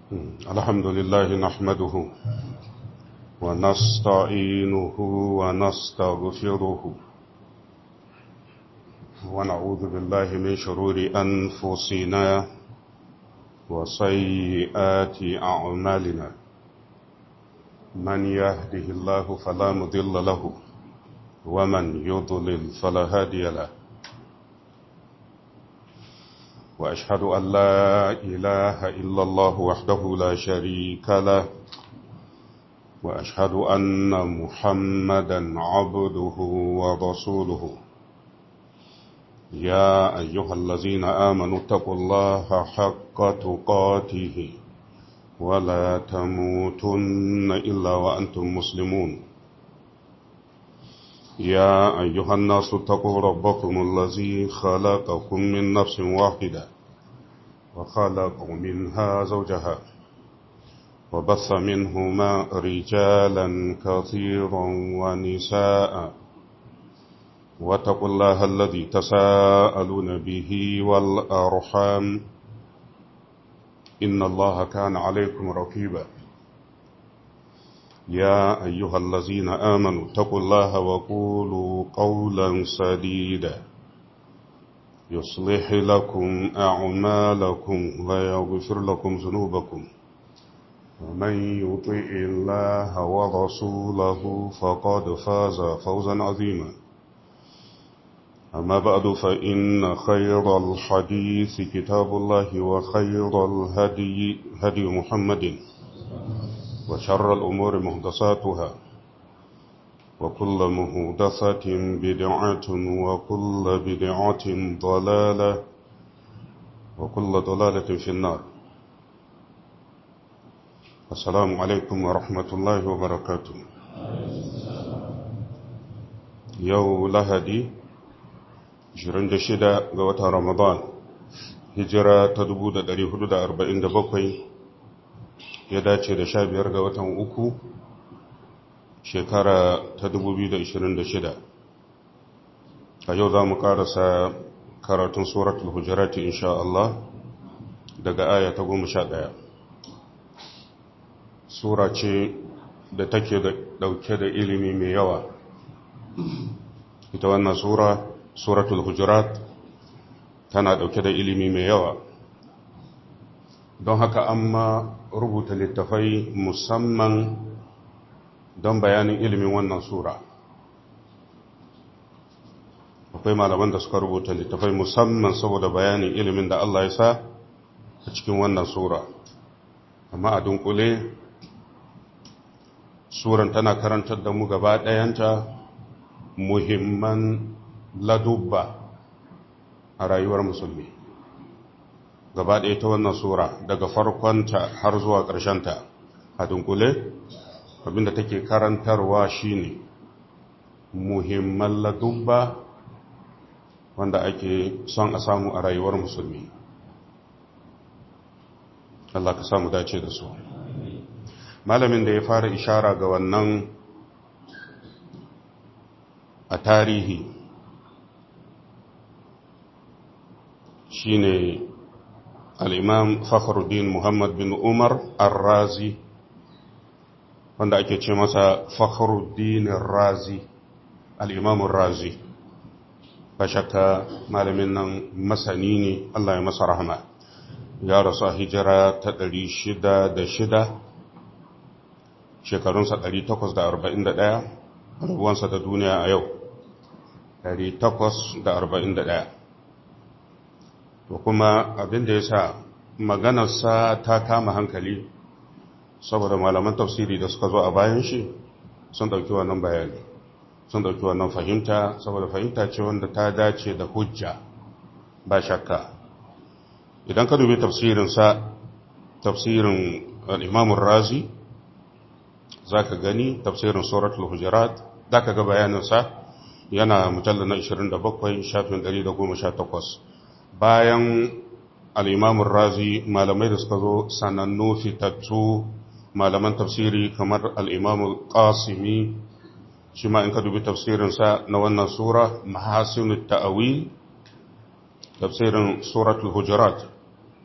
الحمد لله نحمده ونستعينه ونستغفره ونعوذ بالله من شرور أنفسنا وسيئات أعمالنا من يهده الله فلا مضل له ومن يضلل فلا هادي له وأشهد أن لا إله إلا الله وحده لا شريك له وأشهد أن محمدا عبده ورسوله يا أيها الذين آمنوا اتقوا الله حق تقاته ولا تموتن إلا وأنتم مسلمون يا أيها الناس اتقوا ربكم الذي خلقكم من نفس واحدة وخلق منها زوجها وبث منهما رجالا كثيرا ونساء واتقوا الله الذي تساءلون به والأرحام إن الله كان عليكم رقيبا يا أيها الذين آمنوا اتقوا الله وقولوا قولا سديدا يصلح لكم أعمالكم ويغفر لكم ذنوبكم ومن يطع الله ورسوله فقد فاز فوزا عظيما أما بعد فإن خير الحديث كتاب الله وخير الهدي هدي محمد وشر الأمور مهدساتها وكل مهدسة بدعة وكل بدعة ضلالة وكل ضلالة في النار السلام عليكم ورحمة الله وبركاته يو لهدي 26 ga watan Ramadan hijira ta 1447 ya dace da 15 ga watan uku shekara ta 2026 a yau za mu karasa karatun suratul hujjarati insha Allah daga aya ta 11 sura ce da take dauke da ilimi mai yawa ita wannan sura suratul hujurat tana dauke da ilimi mai yawa don haka amma rubuta littafai musamman don bayanin ilimin wannan sura akwai malaman da suka rubuta littafai musamman saboda bayanin ilimin da Allah ya sa a cikin wannan sura amma a dunkule suran tana karantar da mu gaba ɗayanta muhimman ladubba a rayuwar musulmi gaba ɗaya ta wannan sura daga farkonta har zuwa ƙarshenta a dunkule abinda take karantarwa shine muhimman ladubba wanda ake son a samu a rayuwar musulmi Allah ka samu dace da su malamin da ya fara ishara ga wannan a tarihi shine al'imam fakhruddin muhammad bin umar al-razi wanda ake ce masa fakhruddin razi al'imamun razi ba shakka malamin nan masani ne Allah ya masa rahama ya rasu a hijira ta ɗari shida da shida shekarunsa ɗari takwas da arba'in da ɗaya rabuwansa da duniya a yau ɗari takwas da arba'in da ɗaya to kuma abin da ya sa maganarsa ta kama hankali saboda malaman tafsiri da suka zo a bayan shi sun ɗauki wannan bayani sun ɗauki wannan fahimta saboda fahimta ce wanda ta dace da hujja ba shakka idan ka dubi tafsirinsa tafsirin al'imamun razi za ka gani tafsirin suratul hujurat za ka ga bayaninsa yana mujallar na 27 shafin 118 bayan al'imamun razi malamai da suka zo sanannu fitattu malaman tafsiri kamar al'imamun ƙasimi shi ma in ka dubi tafsirinsa na wannan sura mahasinu ta'awil tafsirin suratul hujurat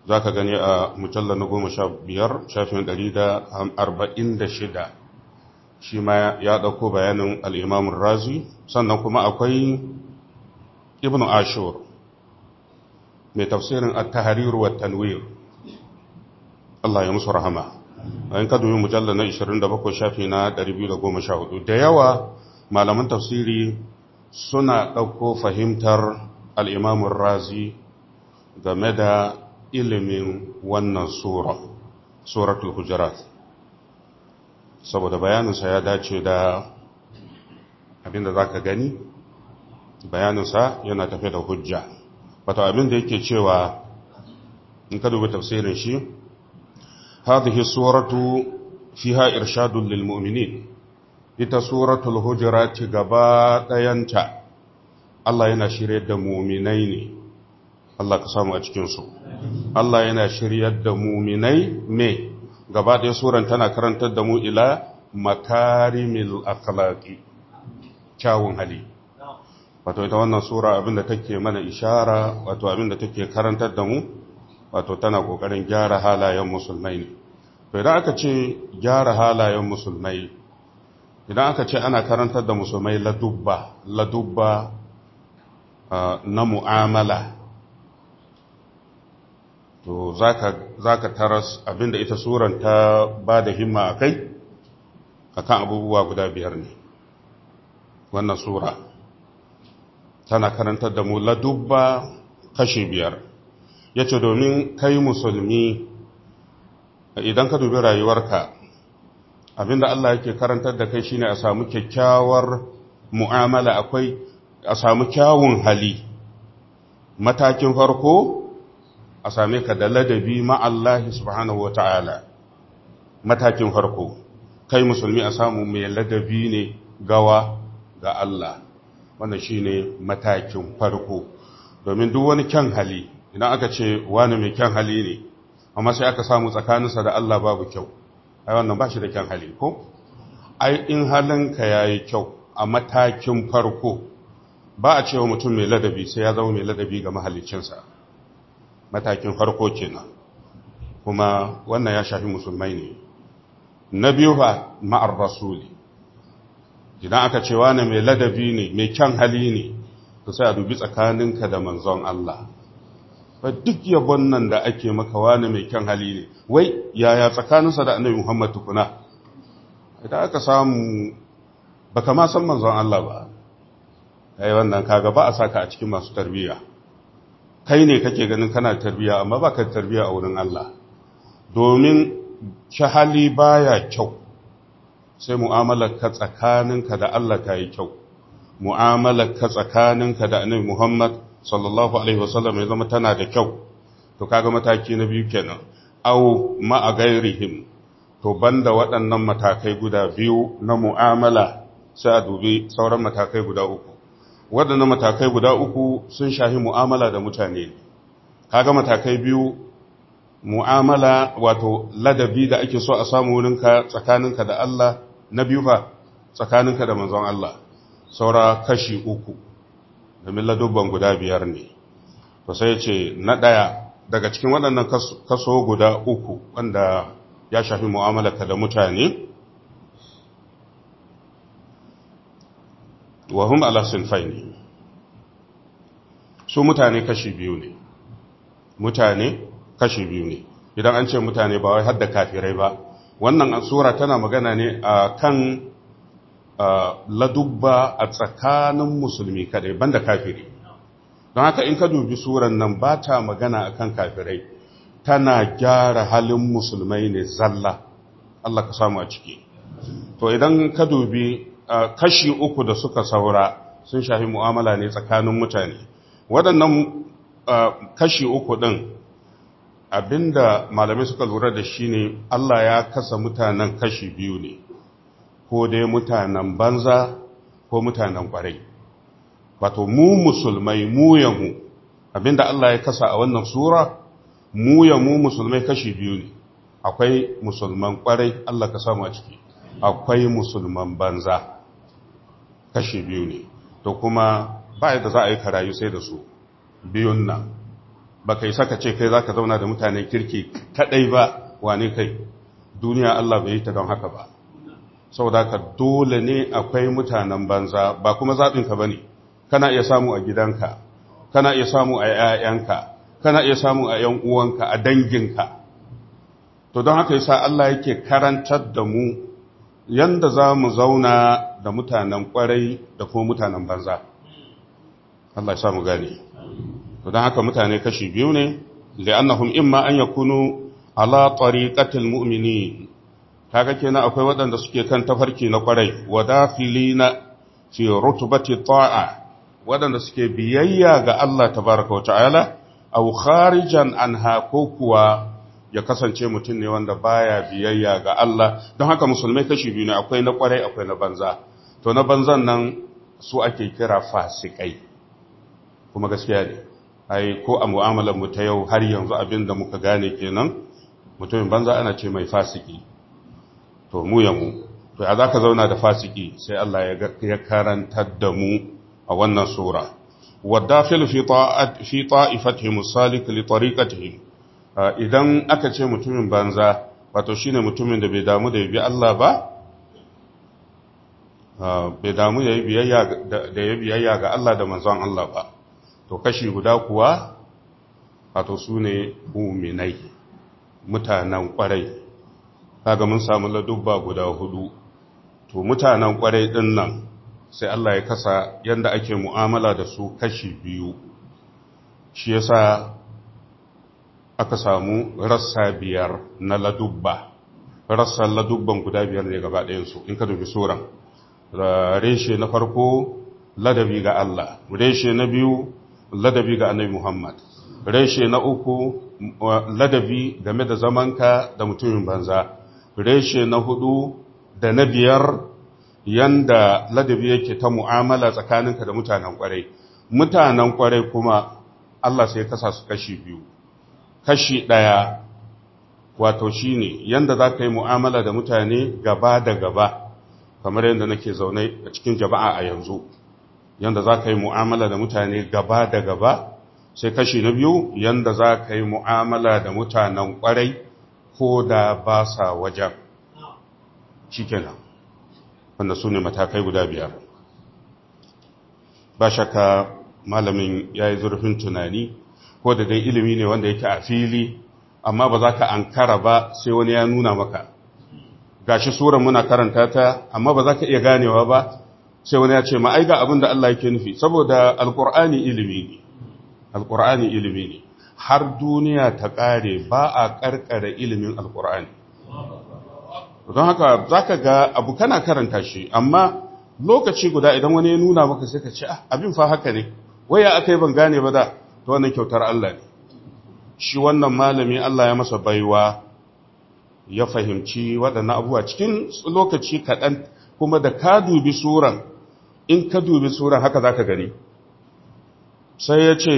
za ka gani a mujallar na goma sha biyar shafin ɗari da arba'in da shida shi ma ya ɗauko bayanin al'imamun razi sannan kuma akwai ibn ashur mai tafsirin at-tahrir wa tanwir Allah ya musu rahama in ka dubi mujallar na 27 shafi na 214 da yawa malaman tafsiri suna ɗauko fahimtar al'imamun razi game da ilimin wannan sura suratul hujurat saboda bayaninsa ya dace da abinda za ka gani bayaninsa yana tafe da hujja wato abinda yake cewa in ka dubi tafsirin shi hadhihi suratu fiha irshadun lil mu'minin ita suratul hujurat gaba dayanta Allah yana shiryar da mu'minai ne Allah ka samu a cikin su Allah yana shiryar da mu'minai me gaba ɗaya suran tana karantar da mu ila makarimil akhlaqi kyawun hali wato ita wannan sura abinda take mana ishara wato abinda take karantar da mu wato tana kokarin gyara halayen musulmai ne to idan aka ce gyara halayen musulmai idan aka ce ana karantar da musulmai ladubba ladubba na mu'amala to zaka taras abinda ita suran ta ba da himma a kai akan abubuwa guda biyar ne wannan sura tana karantar da mu ladubba kashi biyar ya ce domin kai musulmi idan ka dubi rayuwarka abinda Allah yake karantar da kai shine a samu kyakkyawar mu'amala akwai a samu kyawun hali matakin farko a same ka da ladabi ma'allahi subhanahu wa ta'ala matakin farko kai musulmi a samu mai ladabi ne gawa ga Allah wannan shine matakin farko domin duk wani kyan hali idan aka ce wani mai kyan hali ne amma sai aka samu tsakaninsa da Allah babu kyau ai wannan ba shi da kyan hali ko ai in halinka yayi kyau a matakin farko ba a cewa mutum mai ladabi sai ya zama mai ladabi ga mahaliccinsa matakin farko kenan kuma wannan ya shafi musulmai ne na biyu ba ma'ar rasuli idan aka ce wani mai ladabi ne mai kyan hali ne to sai a dubi tsakaninka da manzon Allah ba duk yabon nan da ake maka wani mai kyan hali ne wai yaya tsakaninsa da annabi Muhammad tukuna idan aka samu baka ma san manzon Allah ba ai wannan kaga ba a saka a cikin masu tarbiyya kai ne kake ganin kana tarbiyya amma baka tarbiyya a wurin Allah domin hali baya kyau sai mu'amalar ka tsakaninka da Allah ta yi kyau mu'amalar ka tsakaninka da annabi Muhammad sallallahu alaihi wasallam ya zama tana da kyau to kaga mataki na biyu kenan aw ma a gairihim to banda waɗannan matakai guda biyu na mu'amala sai a dubi sauran matakai guda uku waɗannan matakai guda uku sun shahi mu'amala da mutane kaga matakai biyu mu'amala wato ladabi da ake so a samu wurinka tsakaninka da Allah na biyu fa tsakaninka da manzon Allah saura kashi uku domin ladubban guda biyar ne to sai ce na ɗaya daga cikin waɗannan kaso guda uku wanda ya shafi mu'amalarka da mutane wa hum ala sinfaini su mutane kashi biyu ne mutane kashi biyu ne idan an ce mutane ba wai hadda kafirai ba wannan sura tana magana ne a kan ladubba a tsakanin musulmi kadai banda kafiri don haka in ka dubi suran nan ba ta magana a kan kafirai tana gyara halin musulmai ne zalla Allah ka samu a ciki to idan ka dubi kashi uku da suka saura sun shafi mu'amala ne tsakanin mutane waɗannan kashi uku ɗin abinda malamai suka lura da shi ne Allah ya kasa mutanen kashi biyu ne ko dai mutanen banza ko mutanen ƙwarai wato mu musulmai mu yamu abinda Allah ya kasa a wannan sura mu yamu musulmai kashi biyu ne akwai musulman ƙwarai Allah ka samu a ciki akwai musulman banza kashi biyu ne to kuma ba yadda za a yi karayu sai da su biyun nan ba kai saka ce kai za ka zauna da mutanen kirki kaɗai ba wane kai duniya Allah bai yi ta don haka ba saboda ka dole ne akwai mutanen banza ba kuma zaɓinka ba ne kana iya samu a gidanka kana iya samu a ‘ya'yanka kana iya samu a ‘yan uwanka a danginka to don haka yasa Allah yake karantar da mu yanda za mu zauna da mutanen kwarai da kuma mutanen banza Allah ya samu gane to don haka mutane kashi biyu ne li'annahum imma an yakunu ala tariqatil mu'minin kaga kenan akwai waɗanda suke kan tafarki na kwarai wa dafilina fi rutubati ta'a waɗanda suke biyayya ga Allah tabaraka wa ta'ala aw kharijan anha ko kuwa ya kasance mutum ne wanda baya biyayya ga Allah don haka musulmai kashi biyu ne akwai na kwarai akwai na banza to na banzan nan su ake kira fasikai kuma gaskiya ne ai ko a mu'amalar mu ta yau har yanzu abin da muka gane kenan mutumin banza ana ce mai fasiki to mu ya mu to a zaka zauna da fasiki sai Allah ya karantar da mu a wannan sura wadafil fi ta'at fi ta'ifatihim salik li tariqatihim idan aka ce mutumin banza wato shine mutumin da bai damu da yabi Allah ba bai damu da biyayya da ya biyayya ga Allah da manzon Allah ba to kashi guda kuwa wato sune mu'minai mutanen kwarai kaga mun samu ladubba guda hudu to mutanen kwarai din nan sai Allah ya kasa yanda ake mu'amala da su kashi biyu shi yasa aka samu rassa biyar na ladubba rassan ladubban guda biyar ne gaba ɗayansu in ka dubi suran reshe na farko ladabi ga Allah reshe na biyu ladabi ga annabi Muhammad reshe na uku ladabi game da zamanka da mutumin banza reshe na hudu da na biyar yanda ladabi yake ta mu'amala tsakaninka da mutanen kwarai mutanen kwarai kuma Allah sai kasa su kashi biyu kashi ɗaya wato shi ne yadda za ka yi mu'amala da mutane gaba da gaba kamar yadda nake zaune a cikin jama'a a yanzu yadda za ka yi mu'amala da mutane gaba da gaba sai kashi na biyu yadda za ka yi mu'amala da mutanen ƙwarai ko da ba sa wajen shi kenan wanda su ne matakai guda biyar ba shakka malamin ya yi zurfin tunani ko da dai ilimi ne wanda yake a fili amma ba za ka ankara ba sai wani ya nuna maka gashi suran muna karanta ta amma ba za ka iya ganewa ba sai wani ya ce ma ai ga abin da Allah yake nufi saboda alqur'ani ilimi ne alqur'ani ilimi ne har duniya ta kare ba a karkare ilimin alqur'ani don haka zaka ga abu kana karanta shi amma lokaci guda idan wani ya nuna maka sai ka ce ah abin fa haka ne waya akai ban gane ba da ta wannan kyautar Allah ne shi wannan malami Allah ya masa baiwa ya fahimci waɗannan abubuwa cikin lokaci kaɗan kuma da ka dubi suran in ka dubi suran haka za ka gani sai ya ce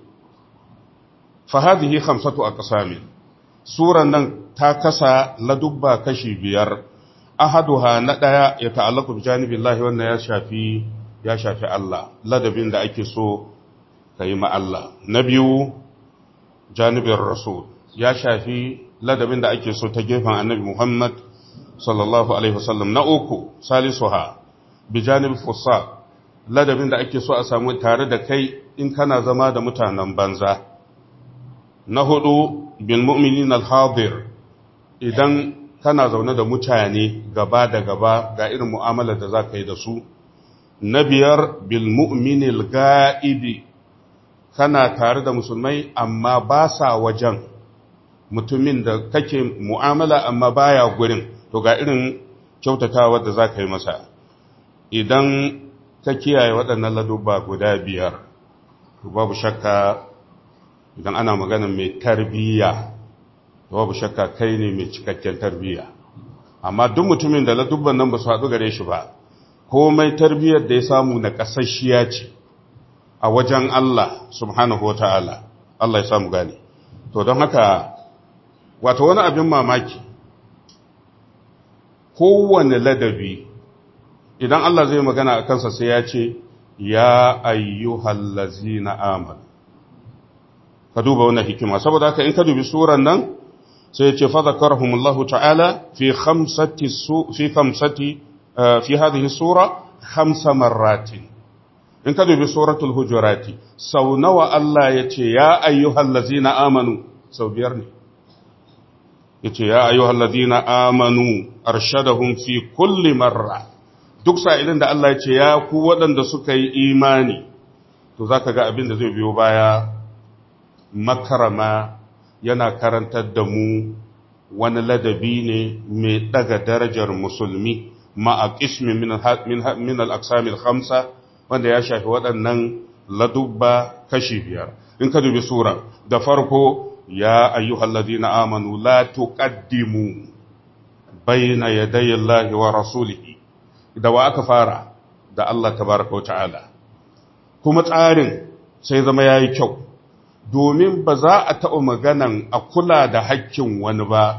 fahadihi hamsatu a ƙasami suran nan ta kasa ladubba kashi biyar ahaduha na ɗaya ya ta'allaku bi janibillahi wannan ya shafi ya shafi Allah ladabin da ake so ka yi Allah. Na biyu, janibin Rasul, ya shafi ladabin da ake so ta gefen annabi Muhammad sallallahu Alaihi wasallam. Na uku, salisuha, bi janibin fusa, ladabin da ake so a samu tare da kai in kana zama da mutanen banza. Na hudu, bin mu'minin al-hadir, idan kana zaune da mutane gaba da gaba ga irin mu'amalar da za ka yi da su. Na biyar, bil mu'minil ga'ibi, kana tare da musulmai amma ba sa wajen mutumin da kake mu'amala amma baya gurin to ga irin kyautatawa da za ka yi masa idan ka kiyaye waɗannan ladubba guda biyar to babu shakka idan ana magana mai tarbiyya to babu shakka kai ne mai cikakken tarbiyya amma duk mutumin da ladubban nan ba su haɗu gare shi ba komai tarbiyyar da ya samu na ƙasashiya ce a wajen Allah subhanahu wa ta'ala, Allah ya samu gane. To don haka, wata wani abin mamaki, kowane ladabi, idan Allah zai magana a kansa sai ya ce, Ya ayyuhallazi na amal. ka duba wannan hikima saboda haka in ka dubi suran nan sai ce fa zakarahumullahu ta'ala fi khamsati fi khamsati fi hadhihi sura khamsa marratin in ka dubi suratul hujurati sau nawa Allah ya ce ya ayyuhal ladzina amanu sau biyar ne yace ya ayyuhal ladzina amanu arshadahum fi kulli marra duk sa'ilin da Allah ya ce ya ku waɗanda suka yi imani to zaka ga abin da zai biyo baya makarama yana karantar da mu wani ladabi ne mai daga darajar musulmi ma'a qismi min al-aqsam al-khamsa wanda ya shafi waɗannan ladubba kashi biyar in ka dubi sura da farko ya ayyuhal ladina amanu la tuqaddimu bayna yaday Allah wa rasulihi da wa aka fara da Allah tabaraka ta'ala kuma tsarin sai zama yayi kyau domin ba za a taɓa maganan a kula da hakkin wani ba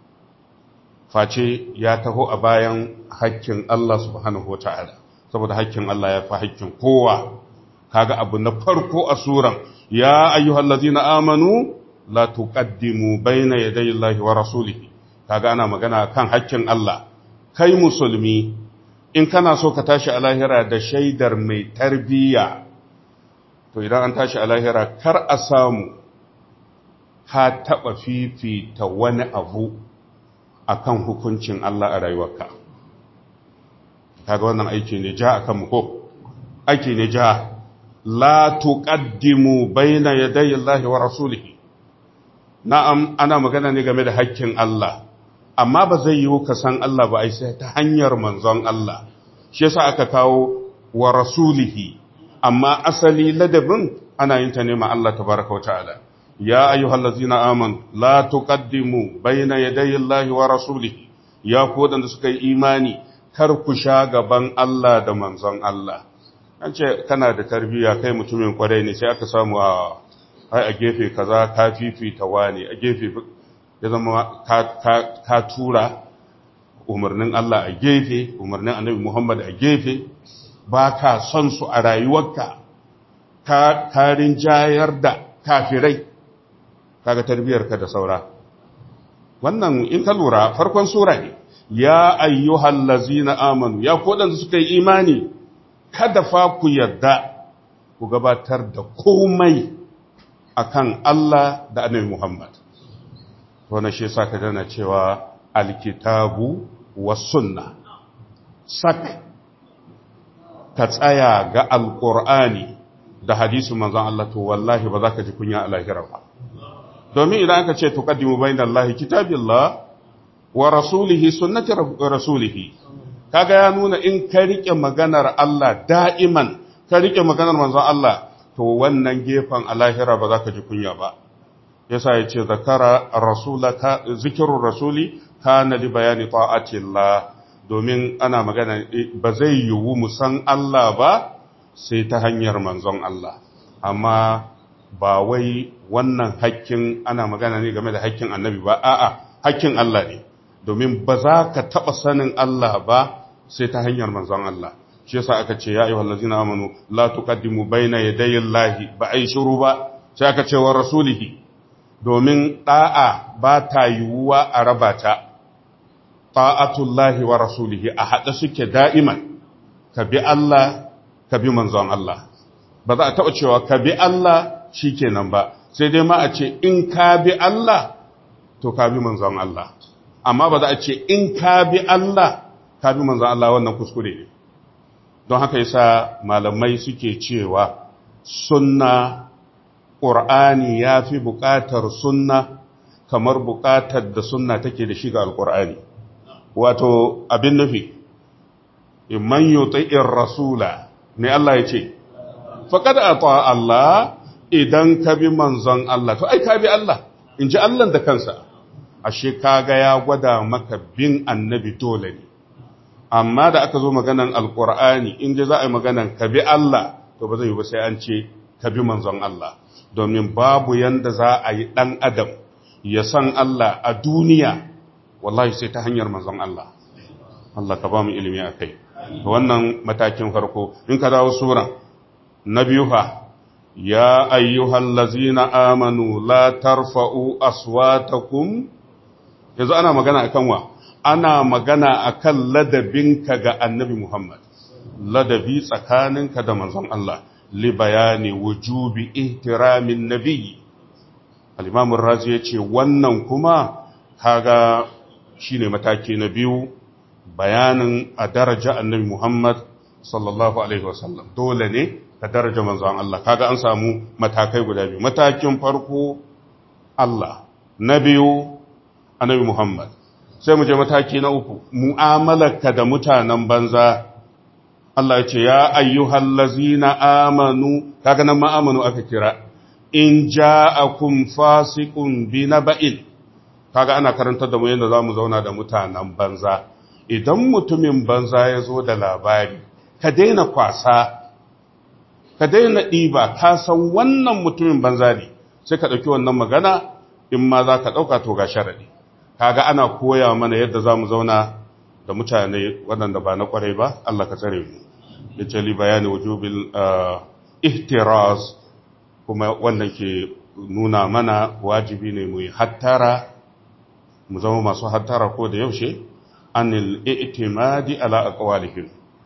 face ya taho a bayan hakkin Allah subhanahu ta'ala saboda hakkin Allah ya fi hakkin kowa kaga abu na farko a suran ya ayyuhal ladina amanu la tuqaddimu bayna yaday Allahi wa rasulihi kaga ana magana kan hakkin Allah kai musulmi in kana so ka tashi a lahira da shaidar mai tarbiyya to idan an tashi a lahira kar a samu ka taɓa fifita wani abu akan hukuncin Allah a rayuwarka kaga wannan aiki ne ja akan mu ko aiki ne ja la tuqaddimu baina yaday Allah wa rasulihi na'am ana magana ne game da haƙƙin Allah amma ba zai yiwu ka san Allah ba ai sai ta hanyar manzon Allah shi yasa aka kawo wa rasulihi amma asali ladabin ana yin ta ne ma Allah tabaraka wa ta'ala ya ayyuhallazina amanu la tuqaddimu baina yaday Allah wa rasulihi ya ku wadanda suka yi imani kar ku sha gaban Allah da manzon Allah an ce kana da tarbiyya kai mutumin kwarai ne sai aka samu a ai a gefe kaza ka fifita wani a gefe ya zama ka tura umarnin Allah a gefe umarnin annabi Muhammad a gefe ba ka son su a rayuwarka ka karin jayar da kafirai kaga tarbiyarka da saura wannan in ka lura farkon sura ne ya ayyuhal lazina amanu ya kodan suka yi imani kada fa ku yadda ku gabatar da komai akan Allah da annabi Muhammad wannan shi yasa ka dana cewa alkitabu was sunna sak ka tsaya ga alqur'ani da hadisin manzon Allah to wallahi ba za ka ji kunya a lahira ba domin idan aka ce tuqaddimu bainallahi kitabillah wa rasulihi sunnati rasulihi kaga ya nuna in ka rike maganar Allah da'iman ka rike maganar manzon Allah to wannan gefen a lahira ba za ka ji kunya ba yasa ya ce zakara rasulaka zikirun rasuli kana li bayani ta'atillah domin ana magana ba zai yiwu mu san Allah ba sai ta hanyar manzon Allah amma ba wai wannan hakkin ana magana ne game da hakkin annabi ba a'a hakkin Allah ne domin ba za ka taɓa sanin Allah ba sai ta hanyar manzon Allah shi yasa aka ce ya ayyuhal ladzina amanu la tuqaddimu baina yaday Allahi ba ai shiru ba sai aka ce wa rasulihi domin da'a ba ta yiwuwa a raba ta ta'atullahi wa rasulihi a hada suke da'iman ka bi Allah ka bi manzon Allah ba za a taɓa cewa ka bi Allah shikenan ba sai dai ma a ce in ka bi Allah to ka bi manzon Allah amma ba za a ce in ka bi Allah ka bi manzon Allah wannan kuskure ne don haka yasa malamai suke cewa sunna ƙur'ani ya fi buƙatar sunna kamar buƙatar da sunna take da shiga alƙur'ani wato abin nufi man yuti'ir rasula ne Allah ya ce faqad ata Allah idan ka bi manzon Allah to ai ka bi Allah in ji Allah da kansa ashe kaga ya gwada maka bin annabi dole ne amma da aka zo maganan alkur'ani in ji za a yi maganan ka bi Allah to ba zai yi ba sai an ce ka bi manzon Allah domin babu yanda za a yi ɗan adam ya san Allah a duniya wallahi sai ta hanyar manzon Allah Allah ka ba mu ilimi a kai wannan matakin farko in ka dawo suran na biyu fa ya ayyuhal lazina amanu la tarfa'u aswatakum yanzu ana magana akan wa ana magana akan ladabinka ga annabi Muhammad ladabi tsakaninka da manzon Allah li bayani wujubi ihtiramin nabiyyi al-imam ar-razi yace wannan kuma kaga shine mataki na biyu bayanin a daraja annabi Muhammad sallallahu alaihi wasallam dole ne ka daraja manzon Allah kaga an samu matakai guda biyu matakin farko Allah na biyu annabi Muhammad sai mu je mataki na uku mu'amalarka da mutanen banza Allah ya ce ya ayyuhal lazina amanu kaga nan ma amanu aka kira in ja'akum fasiqun binaba'in kaga ana karantar da mu yadda zamu zauna da mutanen banza idan mutumin banza ya zo da labari ka daina kwasa ka daina ɗiba ka san wannan mutumin banza ne sai ka ɗauki wannan magana in ma za ka ɗauka to ga sharaɗi kaga ana koya mana yadda za mu zauna da mutane waɗanda ba na ƙwarai ba Allah ka tsare mu ya ce li bayani wujubin ihtiraz kuma wannan ke nuna mana wajibi ne mu yi hattara mu zama masu hattara ko da yaushe anil i'timadi ala aqwalihim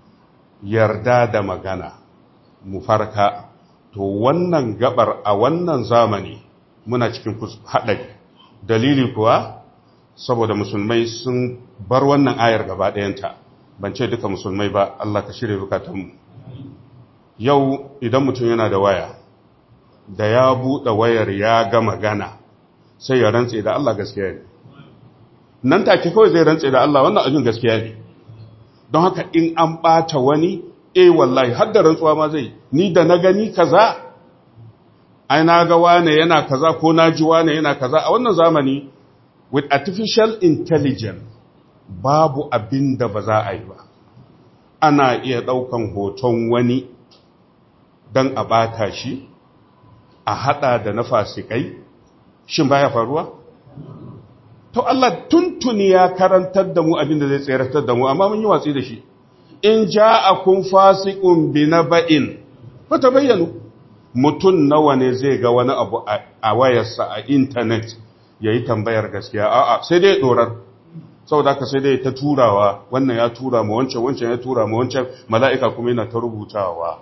yarda da magana mu farka to wannan gabar a wannan zamani muna cikin haɗari dalili kuwa saboda musulmai sun bar wannan ayar gaba ɗayanta ban ce duka musulmai ba Allah ka shirya bukatunmu yau idan mutum yana da waya da ya buɗe wayar ya ga magana sai ya rantse da Allah gaskiya ne nan take kawai zai rantse da Allah wannan abin gaskiya ne don haka in an ɓata wani eh wallahi har da rantsuwa ma zai ni da na gani kaza ai na ga wane yana kaza ko na ji wane yana kaza a wannan zamani with artificial intelligence babu abin da ba za a yi ba ana iya ɗaukan hoton wani don a ɓata shi a haɗa da na fasikai shin baya faruwa? to Allah tuntuni ya karantar da mu abin da zai tseratar da mu amma mun yi watsi da shi in ja'akum fasiqun binaba'in fata bayyanu mutun nawa ne zai ga wani abu a wayarsa a internet yayi tambayar gaskiya a'a sai dai dorar saboda haka sai dai ta turawa wannan ya tura ma wancan wancan ya tura ma wancan mala'ika kuma yana ta rubutawa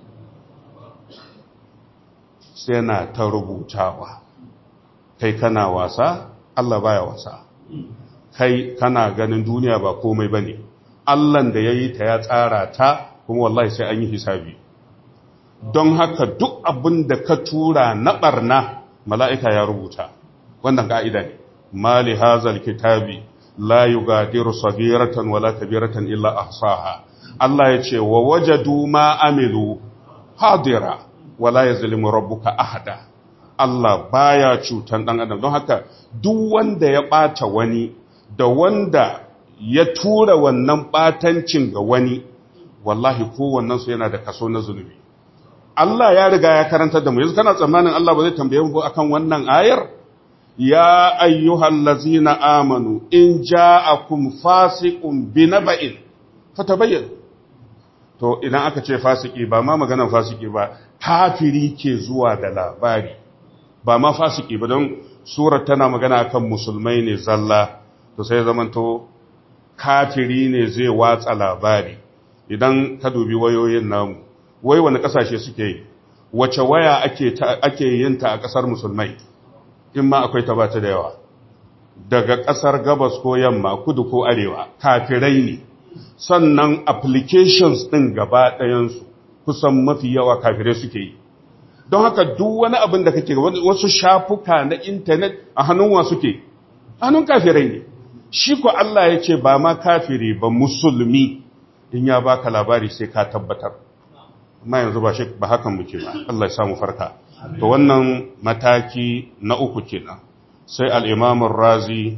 sai na ta rubutawa kai kana wasa Allah baya wasa kai kana ganin duniya ba komai bane Allahn da yayi ta ya tsara ta kuma wallahi sai an yi hisabi don haka duk abin da ka tura na barna mala'ika ya rubuta wannan ka'ida ne mali hazal kitabi la yugadiru sagiratan wala kabiratan illa ahsaha Allah ya ce wa wajadu ma amilu hadira wala yazlimu rabbuka ahada Allah baya cutan dan adam don haka duk wanda ya bata wani da wanda ya tura wannan batancin ga wani wallahi kowannen su yana da kaso na zunubi Allah ya riga ya karanta da mu yanzu kana tsammanin Allah ba zai tambaye mu akan wannan ayar ya ayyuhal ladzina amanu in ja'akum fasiqun binaba'in fatabayyan to idan aka ce fasiki ba ma maganar fasiki ba kafiri ke zuwa da labari ba ma fasiki ba don surar tana magana akan musulmai ne zalla to sai zamanto kafiri ne zai watsa labari idan ka dubi wayoyin namu wai wani kasashe suke yi wace waya ake ake yin ta a kasar musulmai in ma akwai ta bata da yawa daga kasar gabas ko yamma kudu ko arewa kafirai ne sannan applications din gaba ɗayansu kusan mafi yawa kafirai suke yi don haka duk wani abin da kake wasu shafuka na intanet a hannun wa suke hannun kafirai ne shi ko Allah ya ce ba ma kafiri ba musulmi in ya baka labari sai ka tabbatar amma yanzu ba shi ba hakan muke ba Allah ya samu farka to wannan mataki na uku kenan sai al-Imam razi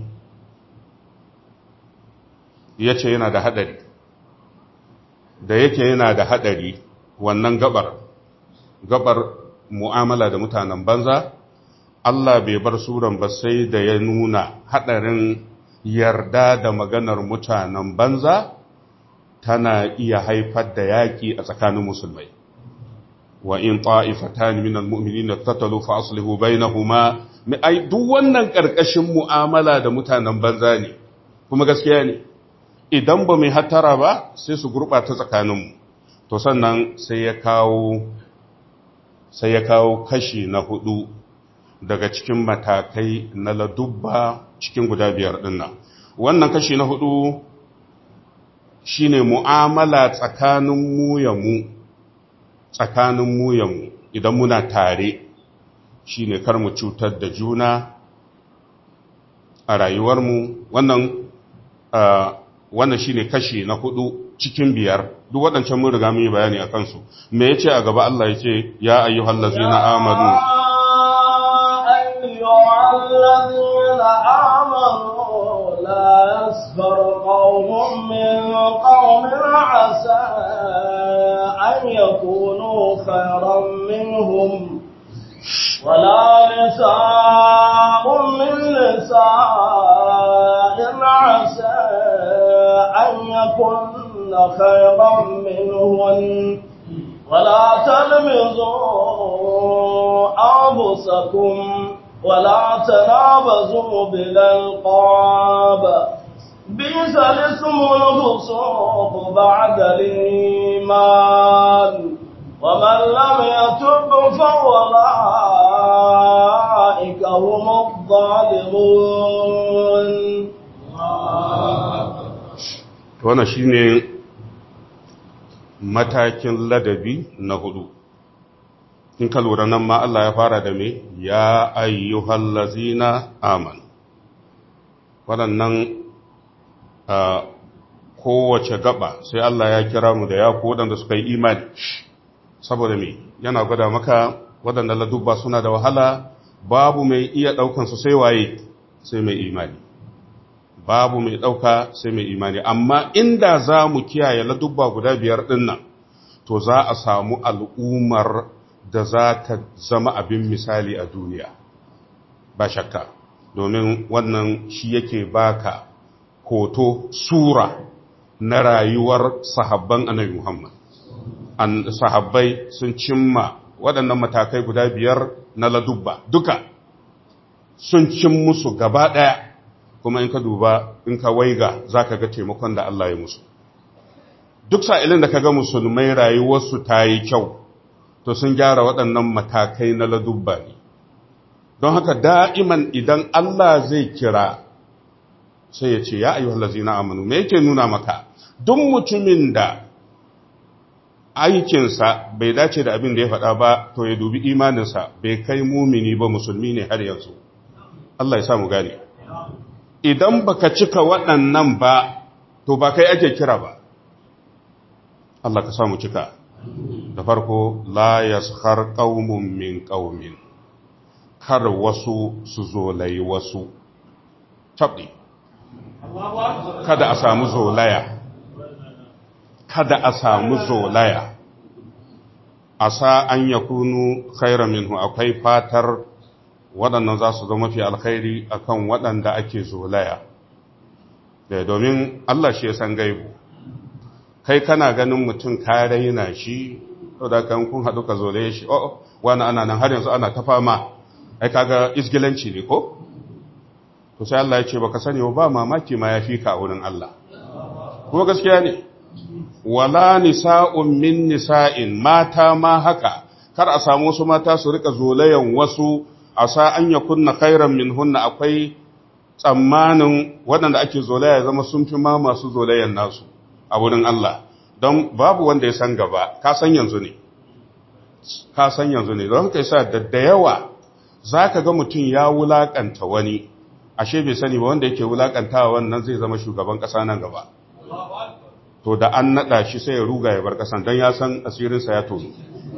ya ce yana da hadari da yake yana da hadari wannan gabar gabar mu'amala da mutanen banza Allah bai bar suran ba sai da ya nuna hadarin yarda da maganar mutanen banza tana iya haifar da yaƙi a tsakanin musulmai wa in ta'ifatan min almu'minina tatalu fa aslihu bainahuma ai duk wannan karkashin mu'amala da mutanen banza ne kuma gaskiya ne idan ba mai hattara ba sai su gurbata tsakaninmu to sannan sai ya kawo sai ya kawo kashi na hudu daga cikin matakai na ladubba cikin guda biyar dinnan wannan kashi na hudu shine mu'amala tsakanin mu ya mu tsakanin mu ya mu idan muna tare shine kar mu cutar da juna a rayuwarmu wannan wannan shine kashi na hudu cikin biyar duk waɗancan mun riga mun yi bayani a kansu me yace a gaba Allah yace ya ayyuhal ladzina amanu ayyuhal ladzina amanu la yasfar qaumun min qaumin asa an yakunu khayran minhum ولا نساء من نساء عسى أن يكن خيرا منهن ولا تلمزوا أنفسكم ولا تنابزوا بالألقاب بئس الاسم الفسوق بعد الإيمان ومن لم يتب فأولئك هم الظالمون wannan shine matakin ladabi na hudu in ka lura nan ma Allah ya fara da me ya ayyuhal lazina aman waɗannan kowace gaba sai Allah ya kira mu da ya ku waɗanda suka yi imani saboda me yana gwada maka waɗanda ladubba suna da wahala babu mai iya ɗaukansu sai waye sai mai imani babu mai ɗauka sai mai imani amma inda za mu kiyaye ladubba guda biyar ɗin nan to za a samu al'ummar da za ta zama abin misali a duniya ba shakka domin wannan shi yake baka hoto sura na rayuwar sahabban annabi Muhammad an sahabbai sun cimma waɗannan matakai guda biyar na ladubba duka sun cin musu gaba ɗaya kuma in ka duba in ka waiga za ka ga taimakon da Allah ya musu duk sa'ilin da ka ga musulmai rayuwarsu ta yi kyau to sun gyara waɗannan matakai na ladubba ne don haka da'iman idan Allah zai kira sai ya ce ya ayyuhal lazina amanu me yake nuna maka duk mutumin da aikinsa bai dace da abin da ya faɗa ba to ya dubi imaninsa bai kai mumini ba musulmi ne har yanzu Allah ya sa mu gane idan baka cika waɗannan ba to ba kai ake kira ba Allah ka sa mu cika da farko la yaskhar qaumun min qaumin kar wasu su zolayi wasu tabdi kada a samu zolaya kada a samu zolaya a sa an ya kunu khairan minhu akwai fatar waɗannan za su zama mafi alkhairi akan waɗanda ake zolaya da domin Allah shi ya san gaibu kai kana ganin mutum ka raina shi da kan kun haɗu ka zolaye shi oh wani ana nan har yanzu ana ta fama ai kaga isgilanci ne ko to sai Allah ya ce baka sani ba mamaki ma ya fi ka a wurin Allah kuma gaskiya ne wala nisa'un min nisa'in mata ma haka kar a samu wasu mata su rika zolayan wasu a sa an ya kunna khairan min hunna akwai tsammanin waɗanda ake zolaya zama sun fi ma masu zolayan nasu a wurin Allah don babu wanda ya san gaba ka san yanzu ne ka san yanzu ne don haka yasa da da yawa zaka ga mutum ya wulakanta wani ashe bai sani ba wanda yake wulakantawa wannan zai zama shugaban ƙasa nan gaba to da an naɗa shi sai ya ruga ya bar ƙasan don ya san asirinsa ya tono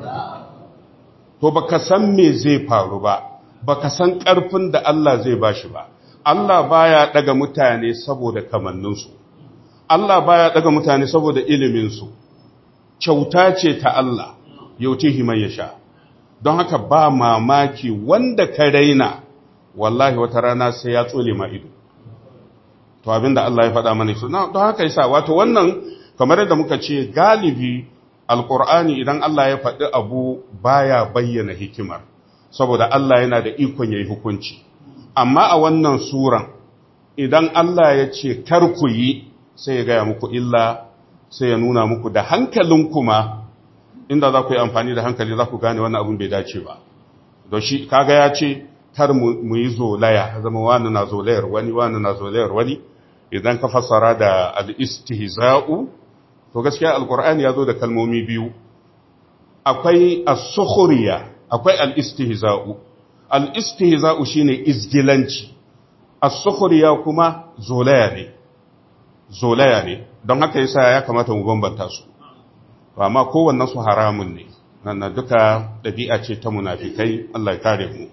to baka san me zai faru ba baka san ƙarfin da Allah zai ba shi ba Allah baya ɗaga mutane saboda kamanninsu Allah baya ɗaga mutane saboda iliminsu kyauta ce ta Allah yautihi man yasha don haka ba mamaki wanda ka raina wallahi wata rana sai ya tsole ma ido to abinda Allah ya faɗa mana su don haka yasa wato wannan kamar yadda muka ce galibi alqur'ani idan Allah ya faɗi abu baya bayyana hikimar saboda Allah yana da ikon yayi hukunci amma a wannan suran idan Allah ya ce kar ku yi sai ya gaya muku illa sai ya nuna muku da hankalin kuma inda za ku yi amfani da hankali za ku gane wannan abin bai dace ba don shi kaga ya ce kar mu yi zolaya zama wani na zolayar wani wani na zolayar wani idan ka fassara da al-istihza'u to gaskiya alqur'ani ya zo da kalmomi biyu akwai as-sukhriya akwai al-istihza'u al-istihza'u shine izgilanci as-sukhriya kuma zolaya ne zolaya ne don haka yasa ya kamata mu bambanta su amma kowannen su haramun ne nan duka dabi'a ce ta munafikai Allah ya kare mu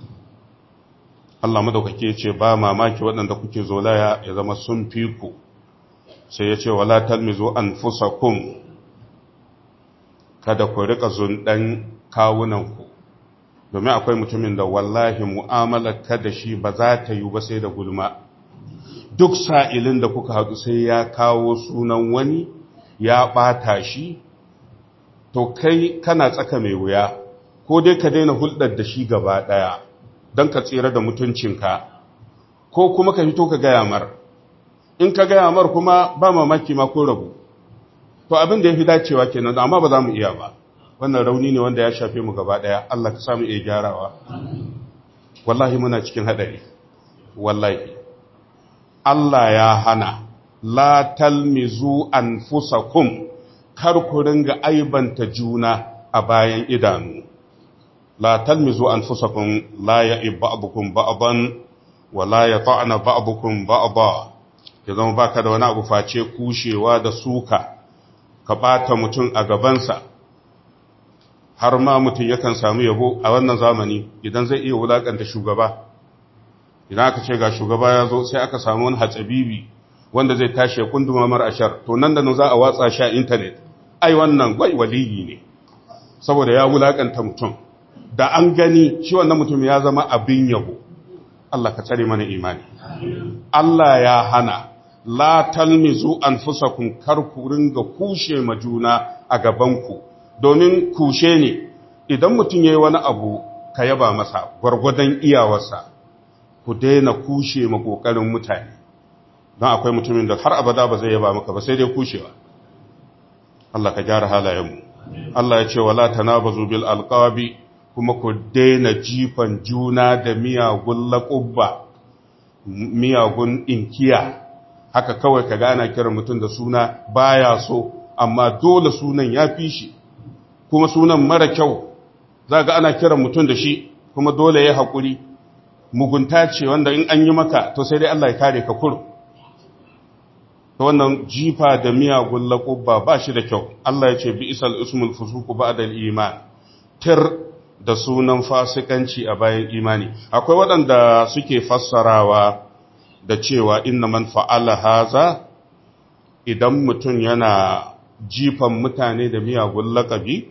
Allah madaukake ya ce ba mamaki waɗanda kuke zolaya ya zama sun fi ku sai ya ce wala talmizu anfusakum kada ku rika zundan kawunanku domin akwai mutumin da wallahi mu'amalar ka da shi ba za ta yi ba sai da gulma duk sa'ilin da kuka haɗu sai ya kawo sunan wani ya ɓata shi to kai kana tsaka mai wuya ko dai ka daina hulɗar da shi gaba ɗaya don ka tsira da mutuncinka ko kuma ka fito ka gaya mar in ka gaya mar kuma ba mamaki ma ko rabu to abin da ya fi dacewa kenan amma ba za mu iya ba wannan rauni ne wanda ya shafe mu gaba ɗaya Allah ka samu iya gyarawa wallahi muna cikin haɗari wallahi Allah ya hana la talmizu anfusakum kar ku ringa aibanta juna a bayan idanu la talmizu anfusakum la ya'ib ba'dukum ba'dan wa la yata'na ba'dukum ba'da ya zama baka da wani abu face kushewa da suka ka bata mutum a gabansa har ma mutum yakan samu yabo a wannan zamani idan zai iya wulakanta shugaba idan aka ce ga shugaba ya zo sai aka samu wani hatsabibi wanda zai tashi ya kunduma mar ashar to nan da nan za a watsa shi a intanet ai wannan gwai waliyi ne saboda ya wulakanta mutum da an gani shi wannan mutum ya zama abin yabo Allah ka tsare mana imani Allah ya hana la talmizu anfusakum kar ku ringa kushe ma juna a gabanku domin kushe ne idan mutum yayi wani abu ka yaba masa gwargwadon iyawarsa ku daina kushe ma kokarin mutane don akwai mutumin da har abada ba zai yaba maka ba sai dai kushewa Allah ka gyara halayenmu Allah ya ce wala tanabazu bil alqabi kuma ku daina jifan juna da miyagun laƙubba miyagun inkiya haka kawai ka gana kiran mutum da suna baya so amma dole sunan ya fi shi kuma sunan mara kyau za ga ana kiran mutum da shi kuma dole ya haƙuri mugunta ce wanda in an yi maka to sai dai Allah ya kare ka kur ta wannan jifa da miyagun laƙubba ba shi da kyau Allah ya ce bi isal ismul fusuku ba da iman tir da sunan fasikanci a bayan imani akwai waɗanda suke fassarawa da cewa inna man fa'ala haza idan mutum yana jifan mutane da miyagun laƙabi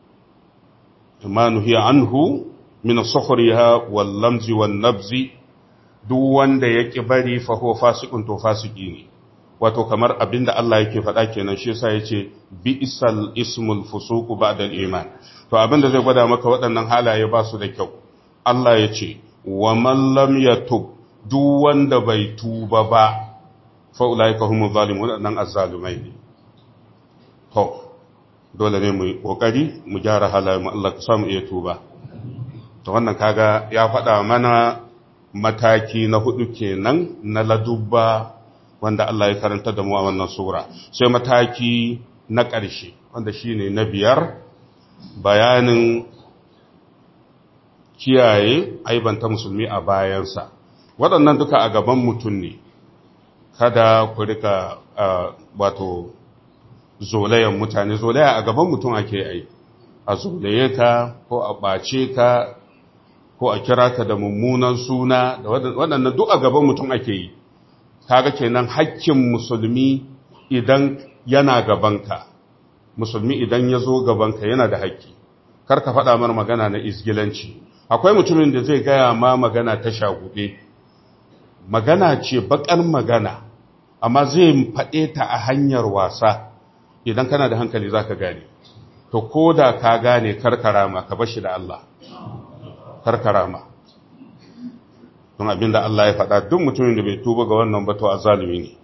ma nuhiya anhu min sukhriha wal lamzi wan nabzi duk wanda yake bari fa huwa fasiqun to fasiki ne wato kamar abinda Allah yake faɗa kenan shi yasa yace bi isal ismul fusuq ba'da al iman to abinda zai gwada maka waɗannan halaye ba su da kyau Allah yace wa man lam yatub duk wanda bai tuba ba fa ulaika humuz zalimun waɗannan azzalumai ne to dole ne mu yi kokari mu gyara halayen mu Allah ka samu iya tuba to wannan kaga ya faɗa mana mataki na hudu kenan na ladubba wanda Allah ya karanta da mu a wannan sura sai mataki na ƙarshe wanda shine na biyar bayanin kiyaye aibanta musulmi a bayansa waɗannan duka a gaban mutum ne kada ku rika wato zolayen mutane zolaya a gaban mutum ake yi a zolaye ka ko a ɓace ka ko a kira ka da mummunan suna da waɗannan duk a gaban mutum ake yi kaga kenan hakkin musulmi idan yana gabanka musulmi idan ya zo gabanka yana da hakki kar ka faɗa mar magana na isgilanci akwai mutumin da zai gaya ma magana ta shaguɗe magana ce baƙar magana amma zai faɗe ta a hanyar wasa idan kana da hankali za ka gane to ko da ka gane karkarama ka bashi da Allah karkarama don abinda Allah ya faɗa duk mutumin da bai tuba ga wannan ba to azalimi ne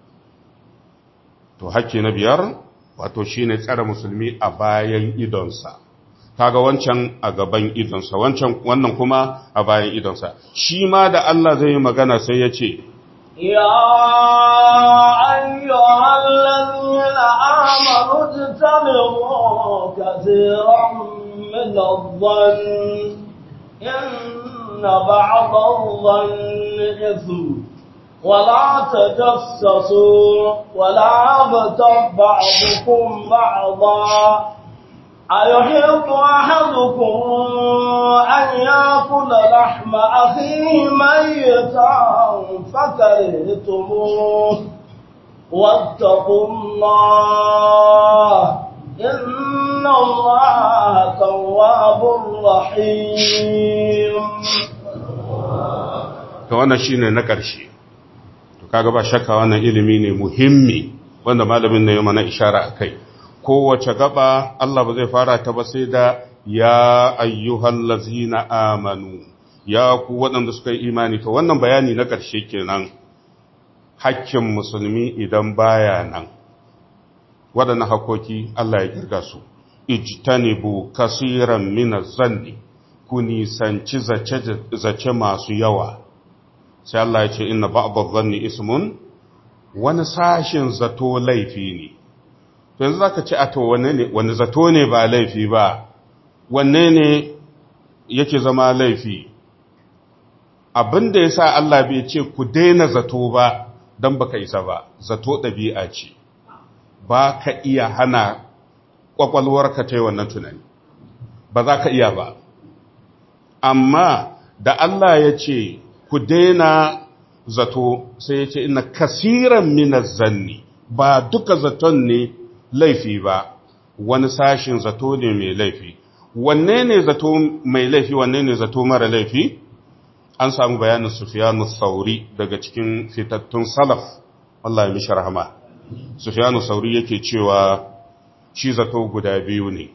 to hakki na biyar wato shine tsare musulmi a bayan idonsa kaga wancan a gaban idonsa wancan wannan kuma a bayan idonsa shi ma da Allah zai yi magana sai ya ce يا أيها الذين آمنوا اجتنبوا كثيرا من الظن إن بعض الظن إثم ولا تجسسوا ولا يغتب بعضكم بعضا أيحب أحدكم أن يأكل لحم أخيه ميتا فكرهتموه واتقوا الله إن الله تواب رحيم to wannan shine na ƙarshe to kaga ba shakka wannan ilimi ne muhimmi wanda malamin ne ya mana ishara akai kowace gaba Allah ba zai fara ta ba sai da ya ayyuhal lazina amanu ya ku waɗanda suka yi imani to wannan bayani na ƙarshe kenan hakkin musulmi idan baya nan waɗannan hakoki Allah ya kirga su ijtanibu kasiran min zanni ku nisanci zace masu yawa sai Allah ya ce inna ba'd zanni ismun wani sashin zato laifi ne to yanzu zaka ce a to wanne ne wani zato ne ba laifi ba wanne ne yake zama laifi abinda yasa Allah bai ce ku daina zato ba dan baka isa ba zato dabi'a ce ba ka iya hana kwakwalwarka ta yi wannan tunani ba za ka iya ba amma da Allah ya ce ku daina zato sai ya ce ina kasiran minas zanni ba duka zaton ne laifi ba wani sashin zato ne mai laifi wanne ne zato mai laifi wanne ne zato mara laifi an samu bayanin sufiyanu sauri daga cikin fitattun salaf Allah ya mishi rahama sufiyanu sauri yake cewa shi zato guda biyu ne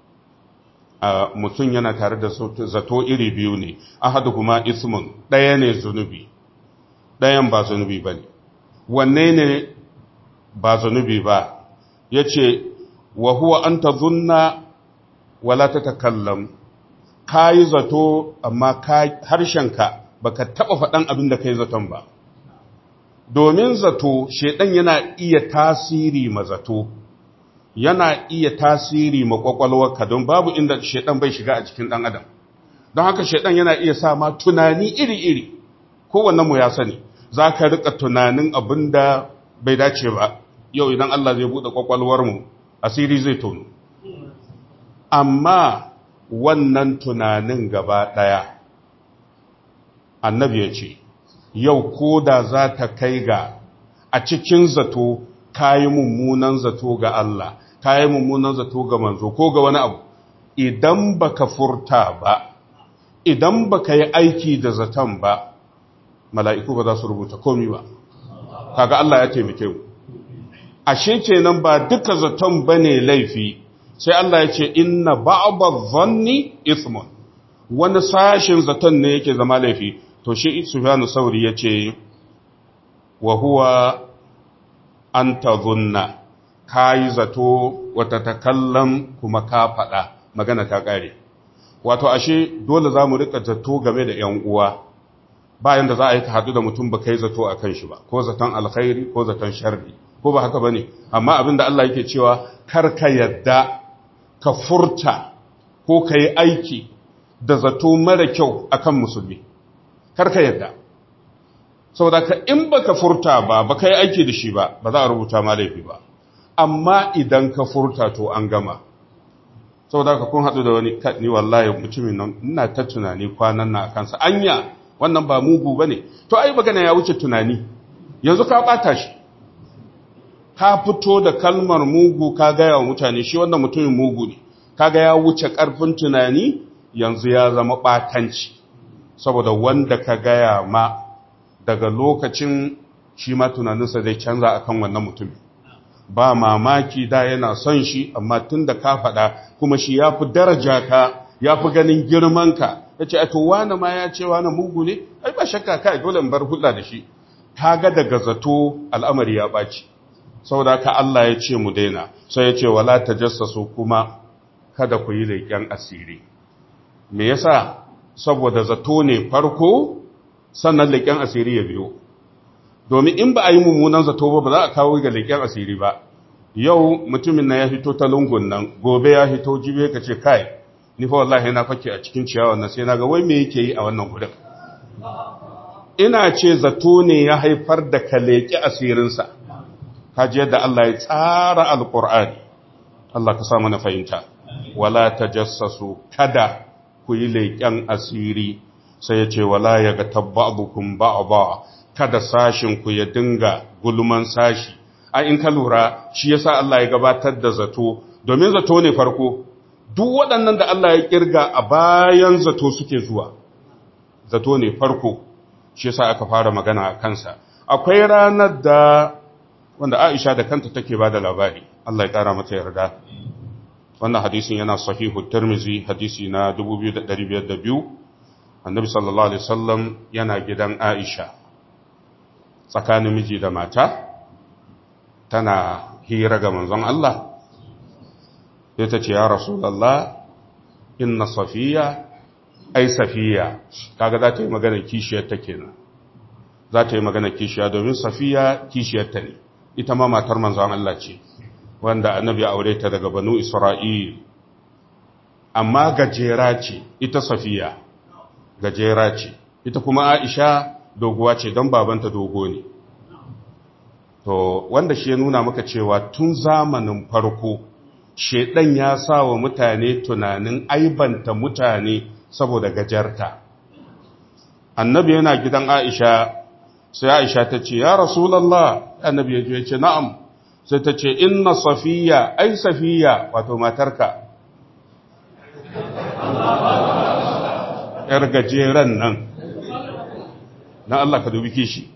a mutum yana tare da zato iri biyu ne ahadu kuma ismun ɗaya ne zunubi ɗayan ba zunubi ba ne wanne ne ba zunubi ba ya ce wa huwa an ta zunna wala ta takallam ka yi zato amma harshenka ba ka taɓa faɗan abin da ka yi zaton ba domin zato shaiɗan yana iya tasiri ma zato yana iya tasiri ma kwakwalwarka don babu inda shaiɗan bai shiga a cikin ɗan adam don haka shaiɗan yana iya sa ma tunani iri-iri mu ya sani za ka riƙa tunanin abin da bai dace ba yau idan Allah zai buɗe kwakwalwarmu asiri zai tono amma wannan tunanin gaba ɗaya annabi ya ce yau ko da za ta kai ga a cikin zato kayi mummunan zato ga Allah kayi mummunan zato ga manzo ko ga wani abu idan baka furta ba idan baka yi aiki da zaton ba mala'iku ba za su rubuta komi ba kaga Allah ya taimake mu ashe kenan ba duka zaton bane laifi sai Allah ya ce inna ba'dha dhanni ithmun wani sashin zaton ne yake zama laifi to shi Sufyanu Sauri yace wa huwa an tadhunna kai zato wata takallam kuma ka fada magana ta kare wato ashe dole zamu rika zato game da ƴan uwa bayan da za a yi ka hadu da mutum ba kai zato akan shi ba ko zaton alkhairi ko zaton sharri ko ba haka bane amma abinda Allah yake cewa kar ka yadda ka furta ko ka yi aiki da zato mara kyau akan musulmi kar ka yadda saboda ka in baka furta ba baka yi aiki da shi ba ba za a rubuta ma laifi ba amma idan ka furta to an gama saboda ka kun haɗu da wani ni wallahi mutumin nan ina ta tunani kwanan na kansa anya wannan ba mugu bane to ai magana ya wuce tunani yanzu ka bata shi ka fito da kalmar mugu ka gaya wa mutane shi wannan mutumin mugu ne kaga ya wuce ƙarfin tunani yanzu ya zama ɓatanci saboda wanda ka gaya ma daga lokacin shi ma tunaninsa zai canza akan wannan mutumin ba mamaki da yana son shi amma tun da ka faɗa kuma shi ya fi daraja ka ya fi ganin girmanka ya ce to wane ma ya ce wane mugu ne ai ba shakka kai dole in bar hulɗa da shi ta ga daga zato al'amari ya ɓaci saboda ka Allah ya ce mu daina sai ya ce wala tajassasu kuma kada ku yi leƙen asiri me yasa saboda zato ne farko sannan leƙen asiri ya biyo domin in ba a yi mummunan zato ba ba za a kawo ga leƙen asiri ba yau mutumin na ya fito ta lungun nan gobe ya fito jibe ka ce kai ni fa wallahi na fake a cikin ciyawan nan sai na ga wai me yake yi a wannan gurin ina ce zato ne ya haifar da ka leƙi asirinsa kaji yadda Allah ya tsara alƙur'ani Allah ka sa mana fahimta wala tajassasu kada ku yi leƙen asiri sai ya ce wala ya ga tabba'ukum ba'da kada sashin ku ya dinga gulman sashi a in ka lura shi yasa Allah ya gabatar da zato domin zato ne farko duk waɗannan da Allah ya kirga a bayan zato suke zuwa zato ne farko shi yasa aka fara magana a kansa akwai ranar da wanda Aisha da kanta take ba da labari Allah ya kara mata yarda wannan hadisin yana sahihu Tirmidhi hadisi na 2502 Annabi sallallahu alaihi wasallam yana gidan Aisha tsakanin miji da mata tana hira ga manzon Allah sai ta ce ya Rasulullah inna safiya ai safiya kaga za ta yi magana kishiyar ta kenan za ta yi magana kishiya domin safiya kishiyar ta ne ita ma matar manzon Allah ce wanda annabi ya aure ta daga banu Isra'il amma gajera ce ita safiya gajera ce ita kuma Aisha doguwa ce don babanta dogo ne to wanda shi ya nuna maka cewa tun zamanin farko shedan ya sa wa mutane tunanin aibanta mutane saboda gajarta annabi yana gidan Aisha sai Aisha ta ce ya Rasulullah annabi ya ce na'am sai ta ce inna safiya ai safiya wato matarka yar gajeren nan na Allah ka dubi kishi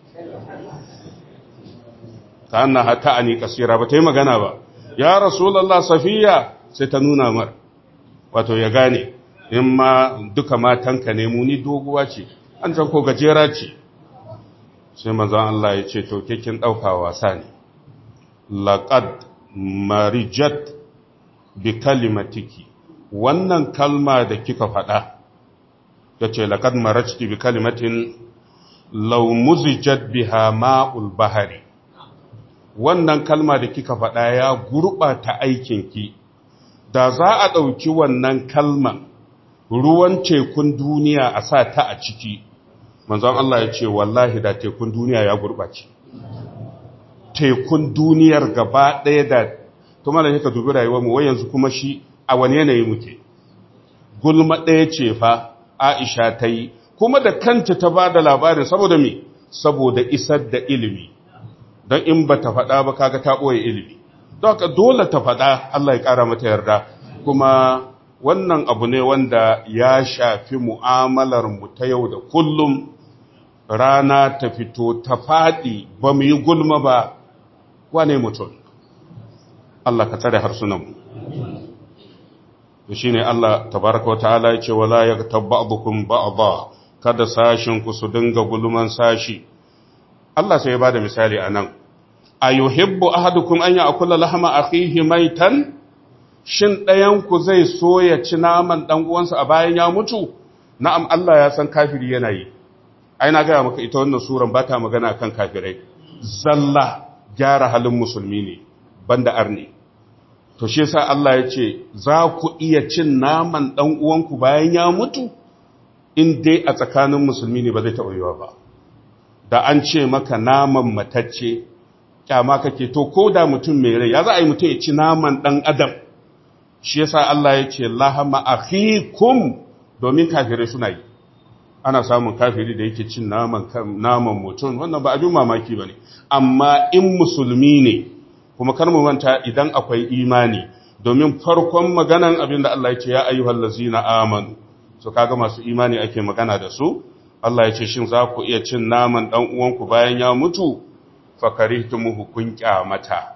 ta anna hata ani kasira ba ta yi magana ba ya Rasulullah safiya sai ta nuna mar wato ya gane in ma duka matanka ne mu ni doguwa ce an can ko gajera ce sai manzon Allah ya ce to kin ɗauka wasa ne laqad marijat bi kalimatiki wannan kalma da kika faɗa yace laqad marajti bi kalimatin law muzijat biha ma'ul bahari wannan kalma da kika faɗa ya gurɓata aikinki da za a ɗauki wannan kalman ruwan tekun duniya a sa ta a ciki manzon Allah ya ce wallahi da tekun duniya ya gurɓace tekun duniyar gaba ɗaya da kuma da ka dubi rayuwar mu wai yanzu kuma shi a wani yanayi muke gulma ɗaya ce fa Aisha ta yi kuma da kanta ta ba da labarin saboda me saboda isar da ilimi don in ba ta faɗa ba kaga ta ɓoye ilimi don haka dole ta faɗa Allah ya ƙara mata yarda kuma wannan abu ne wanda ya shafi mu'amalar mu ta yau da kullum rana ta fito ta faɗi ba mu yi gulma ba wane mutum Allah ka tsare harsunanmu shi ne Allah tabaraka wa ta'ala ya ce wala ya tabba'dukum ba'dha kada sashin ku su dinga gulman sashi Allah sai ya bada misali anan ayuhibbu ahadukum an ya'kula lahma akhihi maitan shin ɗayan ku zai so ya ci naman dan uwansa a bayan ya mutu na'am Allah ya san kafiri yana yi ai na gaya maka ita wannan suran ba ta magana kan kafirai zalla gyara halin musulmi ne banda arni to shi yasa Allah ya ce za ku iya cin naman dan uwanku bayan ya mutu in dai a tsakanin musulmi ne ba zai taɓa yiwa ba da an ce maka naman matacce kyama kake to ko da mutum mai rai ya za a yi mutum ya ci naman dan adam shi yasa Allah ya ce lahama akhikum domin kafirai suna yi ana samun kafiri da yake cin naman naman mutum wannan ba abin mamaki bane amma in musulmi ne kuma kar mu manta idan akwai imani domin farkon maganan abin da Allah ya ce ya ayyuhal ladzina amanu so kaga masu imani ake magana da su Allah ya ce shin za ku iya cin naman dan uwanku bayan ya mutu fakarihtumuhu kun kyamata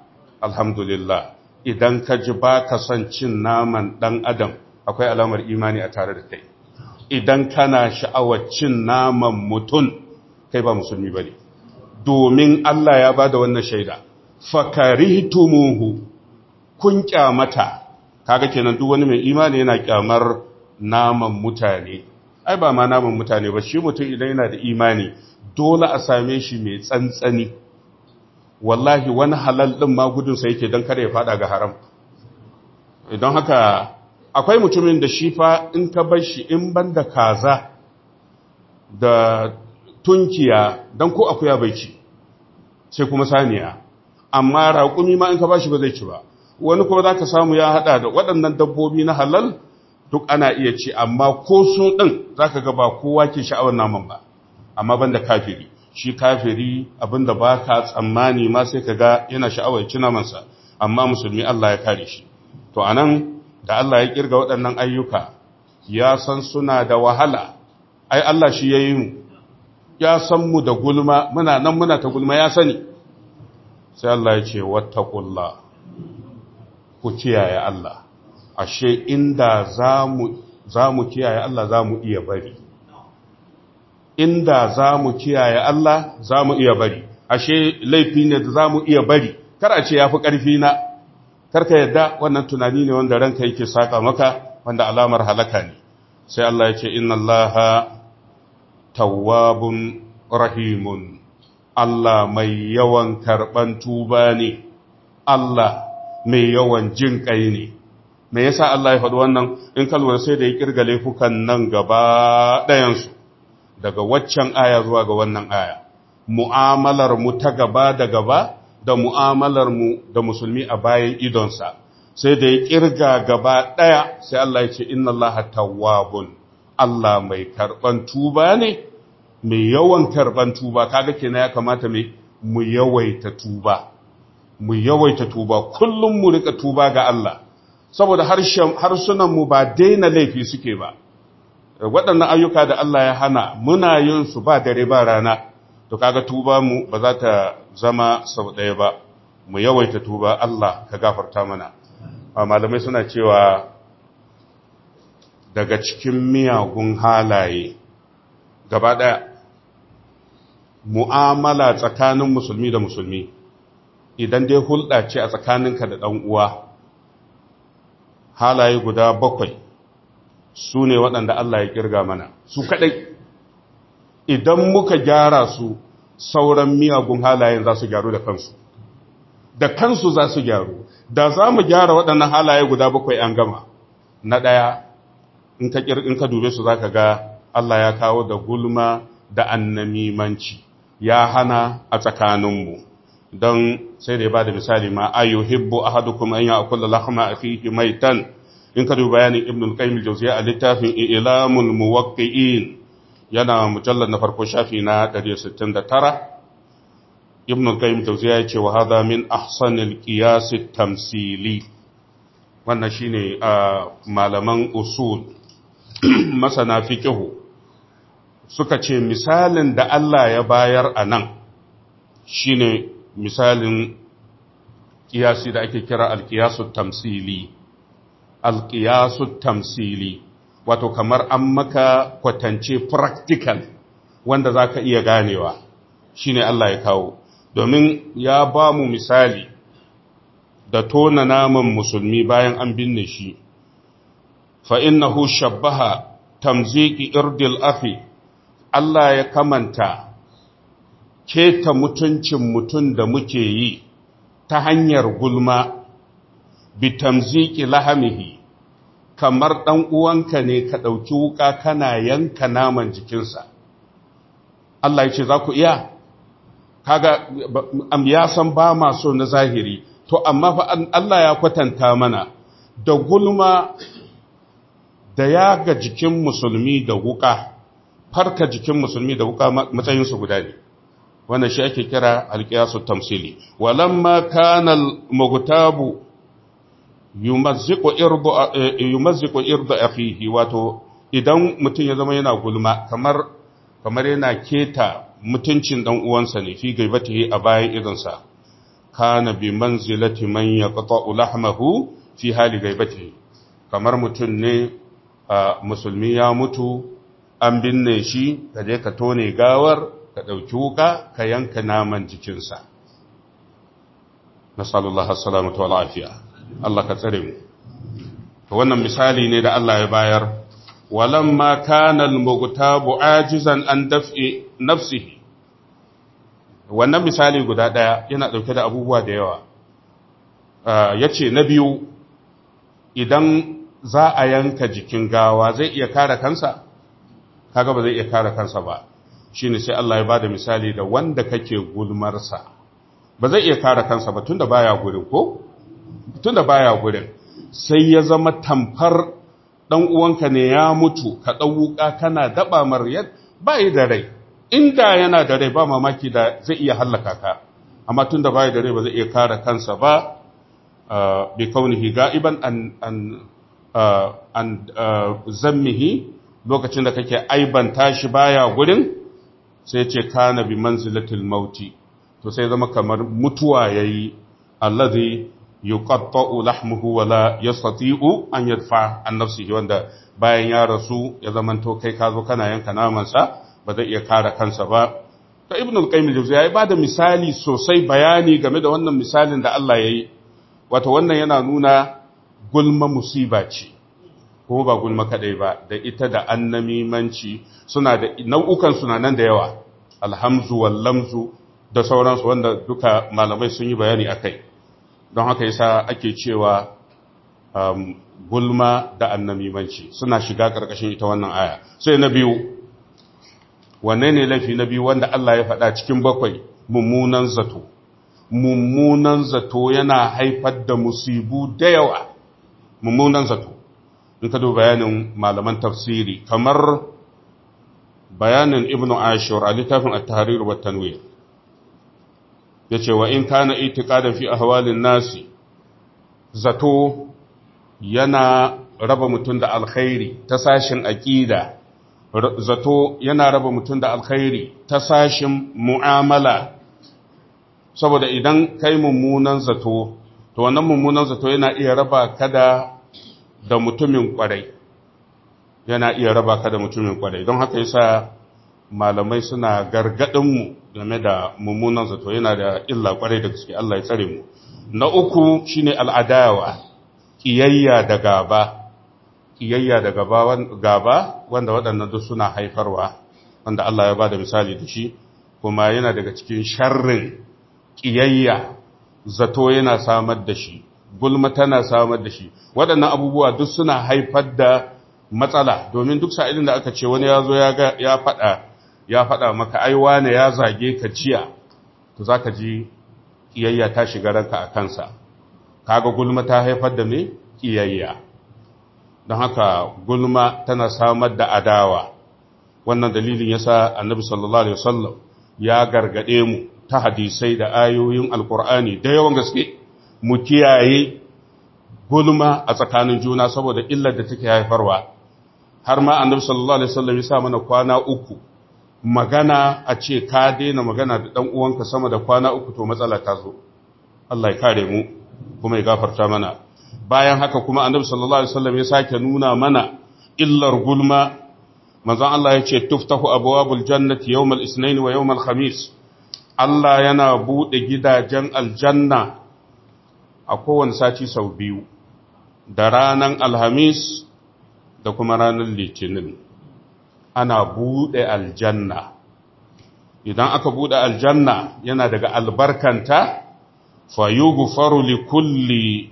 alhamdulillah idan ka ji ba ka son cin naman ɗan adam akwai alamar imani a tare da kai idan kana sha'awar cin naman mutum kai ba musulmi ba ne domin Allah ya ba da wannan shaida fakarihtumuhu kun kyamata kaga kenan duk wani mai imani yana kyamar naman mutane ai ba ma naman mutane ba shi mutum idan yana da imani dole a same shi mai tsantsani wallahi wani halal din ma gudunsa yake don kada ya fada ga haram idan haka akwai mutumin da shi fa in ka bar shi in banda kaza da tunkiya don ko akuya bai ci sai kuma saniya amma raƙumi ma in ka ba shi ba zai ci ba wani kuma za ka samu ya haɗa da waɗannan dabbobi na halal duk ana iya ci amma ko su ɗin za ka ga ba kowa ke sha'awar naman ba amma banda kafiri shi kafiri abinda ba ka tsammani ma sai ka ga yana sha'awar ci namansa amma musulmi Allah ya kare shi to anan da Allah ya kirga waɗannan ayyuka ya san suna da wahala ai Allah shi ya yi mu ya san mu da gulma muna nan muna ta gulma ya sani sai Allah ya ce wattaqullah ku kiyaye Allah ashe inda zamu zamu kiyaye Allah zamu iya bari inda zamu kiyaye Allah zamu iya bari ashe laifi ne da zamu iya bari kar a ce yafi karfi na karka yadda wannan tunani ne wanda ranka yake saka maka wanda alamar halaka ne sai Allah ya ce inna Allaha tawwabun rahimun Allah mai yawan karban tuba ne Allah mai yawan jin kai ne me yasa Allah ya faɗi wannan in ka lura sai da ya kirga laifukan nan gaba ɗayansu daga waccan aya zuwa ga wannan aya mu'amalar mu ta gaba da gaba da mu'amalar mu da musulmi a bayan idonsa sai da ya kirga gaba ɗaya sai Allah ya ce inna Allah tawwabun Allah mai karban tuba ne mai yawan karban tuba kaga kenan ya kamata mai mu yawaita tuba mu yawaita tuba kullum mu rika tuba ga Allah saboda harsunan mu ba daina laifi suke ba waɗannan ayyuka da Allah ya hana muna yin su ba dare ba rana to kaga tuba mu ba za ta zama sau ɗaya ba mu yawaita tuba Allah ka gafarta mana malamai suna cewa daga cikin miyagun halaye gaba ɗaya mu'amala tsakanin musulmi da musulmi idan dai hulɗa ce a tsakaninka da ɗan uwa halaye guda bakwai su ne waɗanda Allah ya ƙirga mana su kaɗai idan muka gyara su sauran miyagun halayen za su gyaru da kansu da kansu za su gyaru da za mu gyara waɗannan halaye guda bakwai an gama na ɗaya in ka dube su za ka ga Allah ya kawo da gulma da annamimanci ya hana a tsakaninmu don sai da ya ba da misali ma ayu hibbu ahadukum an ya'kula lahma akhihi maitan in ka duba bayanin ibn al-qayyim al-jawziyya a littafin ilamul muwaqqi'in yana mujallad na farko shafi na 169 ibn al-qayyim al-jawziyya ya ce wa hadha min ahsanil qiyas at-tamsili wannan shine malaman usul masana fiqh suka ce misalin da Allah ya bayar a nan shine misalin kiyasi da ake kira alkiyasu tamsili alkiyasu tamsili wato kamar an maka kwatance practical wanda za ka iya ganewa shine Allah ya kawo domin ya ba mu misali da tona naman musulmi bayan an binne shi fa innahu shabbaha tamziki irdil afi Allah ya kamanta keta mutuncin mutum da muke yi ta hanyar gulma bitamziki lahamihi kamar ɗan uwanka ne ka ɗauki wuka kana yanka naman jikinsa Allah ya ce za ku iya kaga am ya san ba ma so na zahiri to amma fa Allah ya kwatanta mana da gulma da ya ga jikin musulmi da wuka farka jikin musulmi da wuka matsayinsu guda ne wannan shi ake kira alƙiyasu tamsili walamma kana al-mughtabu yumazziqu irdu yumazziqu irdu akhihi wato idan mutum ya zama yana gulma kamar kamar yana keta mutuncin dan uwansa ne fi gaibatihi a bayan idansa kana bi manzilati man yaqta'u lahmahu fi hali gaibati kamar mutum ne musulmi ya mutu an binne shi ka je ka tone gawar ka ɗauki wuka ka yanka naman jikinsa nasallallahu assalamatu wa lafiya Allah ka tsare mu wannan misali ne da Allah ya bayar walamma kana al-mughtabu ajizan an daf'i nafsihi wannan misali guda daya yana dauke da abubuwa da yawa yace na biyu idan za a yanka jikin gawa zai iya kare kansa kaga ba zai iya kare kansa ba shine sai Allah ya bada misali da wanda kake gulmarsa ba zai iya kare kansa ba tunda baya gurin ko tunda baya gurin sai ya zama tamfar dan uwanka ne ya mutu ka dauka kana daba maryat bai da rai inda yana da rai ba mamaki da zai iya hallaka ka amma tunda bai da rai ba zai iya kare kansa ba bi kaunihi ga'iban an an an zammihi lokacin da kake aibanta shi baya gurin sai ce kana bi manzilatil mauti to sai zama kamar mutuwa yayi allazi yuqatta'u lahmuhu wa la yastati'u an yadfa an nafsihi wanda bayan ya rasu ya zamanto kai ka zo kana yanka naman sa ba zai iya kare kansa ba ta ibnu al-qayyim al-jawziyya ya bada misali sosai bayani game da wannan misalin da Allah yayi wato wannan yana nuna gulma musiba ce ko ba gulma kadai ba da ita da annamimanci suna da nau'ukan suna nan da yawa alhamzu wal lamzu da sauransu wanda duka malamai sun yi bayani akai don haka yasa ake cewa um, gulma da annamimanci suna shiga karkashin ita wannan aya sai na biyu wanne ne laifi na biyu wanda Allah ya faɗa cikin bakwai mummunan zato mummunan zato yana haifar da musibu da yawa mummunan zato in ka duba bayanin malaman tafsiri kamar bayanin ibn ashur a littafin at-tahrir wa tanwir yace wa in kana itiqadan fi ahwalin nasi zato yana raba mutum da alkhairi ta sashin aqida zato yana raba mutum da alkhairi ta sashin mu'amala saboda idan kai mummunan zato to wannan mummunan zato yana iya raba ka da da mutumin kwarai yana iya raba ka da mutumin kwarai don haka yasa malamai suna gargadin mu game da mummunan zato yana da illa kwarai da gaske Allah ya tsare mu na uku shine al'adawa kiyayya da gaba kiyayya da gaba gaba wanda waɗannan duk suna haifarwa wanda Allah ya bada misali da shi kuma yana daga cikin sharrin kiyayya zato yana samar da shi gulma tana samar da shi waɗannan abubuwa duk suna haifar da matsala domin duk sa'ilin da aka ce wani ya zo ya faɗa ya faɗa maka ai wane ya zage ka jiya to za ka ji ƙiyayya ta shiga ranka a kansa kaga gulma ta haifar da me ƙiyayya don haka gulma tana samar da adawa wannan dalilin yasa annabi sallallahu alaihi wasallam ya gargade mu ta hadisai da ayoyin alkur'ani da yawan gaske mu kiyaye gulma a tsakanin juna saboda illar da take haifarwa har ma annabi sallallahu alaihi wasallam ya sa mana kwana uku magana a ce ka daina magana da dan uwanka sama da kwana uku to matsala ta zo Allah ya kare mu kuma ya gafarta mana bayan haka kuma annabi sallallahu alaihi wasallam ya sake nuna mana illar gulma manzon Allah ya ce tuftahu abwabul jannati yawmal isnain wa yawmal khamis Allah yana bude gidajen aljanna a kowane sati sau biyu da ranan alhamis da kuma ranar litinin ana bude aljanna idan aka bude aljanna yana daga albarkanta fayughfaru likulli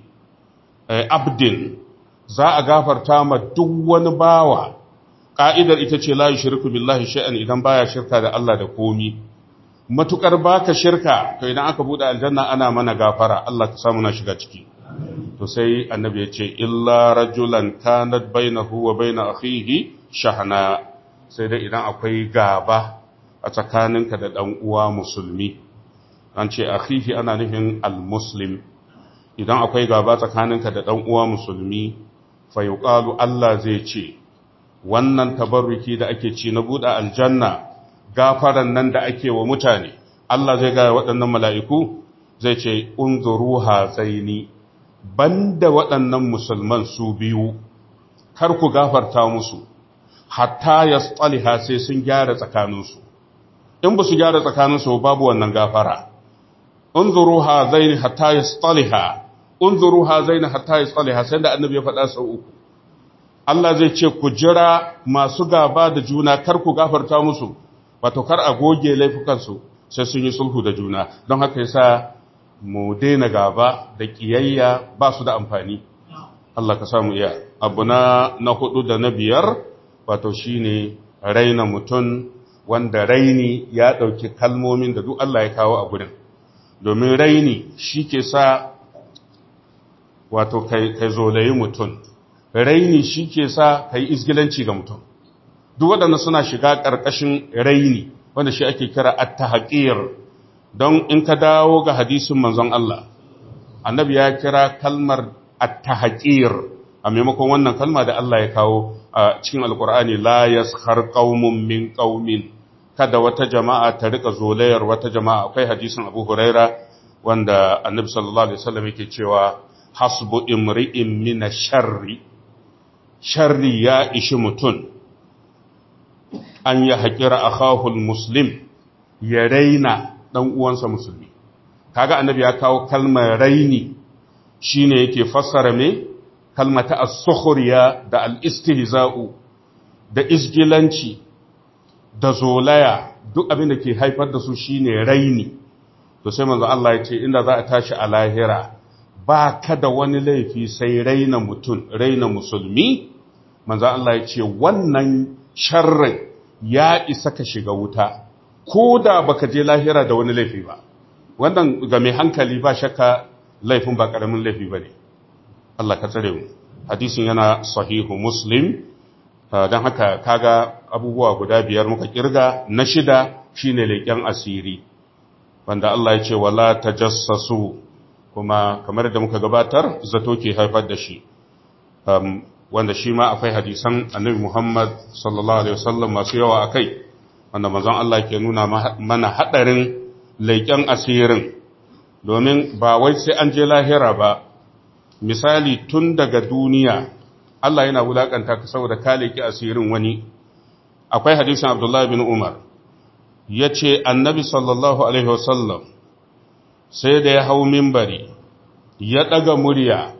abdin za a gafarta ma duk wani bawa ƙa'idar ita ce la shirku billahi sha'an idan baya shirka da Allah da komi matukar baka shirka to idan aka bude aljanna ana mana gafara Allah ka samu na shiga ciki to sai annabi ya ce illa rajulan kanat bainahu wa bain akhihi shahna sai dai idan akwai gaba a tsakaninka da dan uwa musulmi an ce akhihi ana nufin almuslim idan akwai gaba tsakaninka da dan uwa musulmi fa yuqalu Allah zai ce wannan tabarruki da ake ci na buɗe aljanna gafaran nan da ake wa mutane Allah zai ga waɗannan mala'iku zai ce unzuru hazaini banda waɗannan musulman su biyu kar ku gafarta musu hatta ya tsaliha sai sun gyara tsakaninsu in ba su gyara tsakaninsu babu wannan gafara unzuru hazaini hatta ya tsaliha unzuru hazaini hatta ya tsaliha sai da annabi ya faɗa sau uku Allah zai ce ku jira masu gaba da juna kar ku gafarta musu wato kar a goge laifukansu sai sun yi sulhu da juna don haka yasa mu daina gaba da kiyayya ba su da amfani Allah ka samu iya abu na na hudu da na biyar wato shine raina mutum wanda raini ya dauki kalmomin da duk Allah ya kawo a gurin domin raini shi ke sa wato kai kai zolayi mutum raini shi ke sa kai isgilanci ga mutum duk waɗanda suna shiga ƙarƙashin raini wanda shi ake kira at-tahqir don in ka dawo ga hadisin manzon Allah annabi ya kira kalmar at-tahqir a maimakon wannan kalma da Allah ya kawo a cikin alkur'ani la yaskhar qaumun min qaumin kada wata jama'a ta rika zolayar wata jama'a akwai hadisin Abu Huraira wanda annabi sallallahu alaihi wasallam yake cewa hasbu imri'in min sharri sharri ya ishi mutun an ya haƙira akhahul muslim ya raina dan uwansa musulmi kaga annabi ya kawo kalmar raini shine yake fassara me kalmata as-sukhriya da al-istihza'u da isgilanci da zolaya duk abin da ke haifar da su shine raini to sai manzo Allah ya ce inda za a tashi a lahira ba ka da wani laifi sai raina mutum raina musulmi manzo Allah ya ce wannan sharrin ya isa ka shiga wuta ko da baka je lahira da wani laifi ba wannan ga mai hankali ba shakka laifin ba karamin laifi bane Allah ka tsare mu hadisin yana sahihu muslim don haka kaga abubuwa guda biyar muka kirga na shida shine leƙen asiri wanda Allah ya ce wala tajassasu kuma kamar da muka gabatar zato ke haifar da shi wanda shi ma akwai hadisan annabi Muhammad sallallahu alaihi wasallam masu yawa akai wanda manzon Allah ke nuna mana hadarin leƙen asirin domin ba wai sai an je lahira ba misali tun daga duniya Allah yana wulakanta ka saboda ka leƙi asirin wani akwai hadisin Abdullah bin Umar yace annabi sallallahu alaihi wasallam sai da ya hau mimbari ya daga murya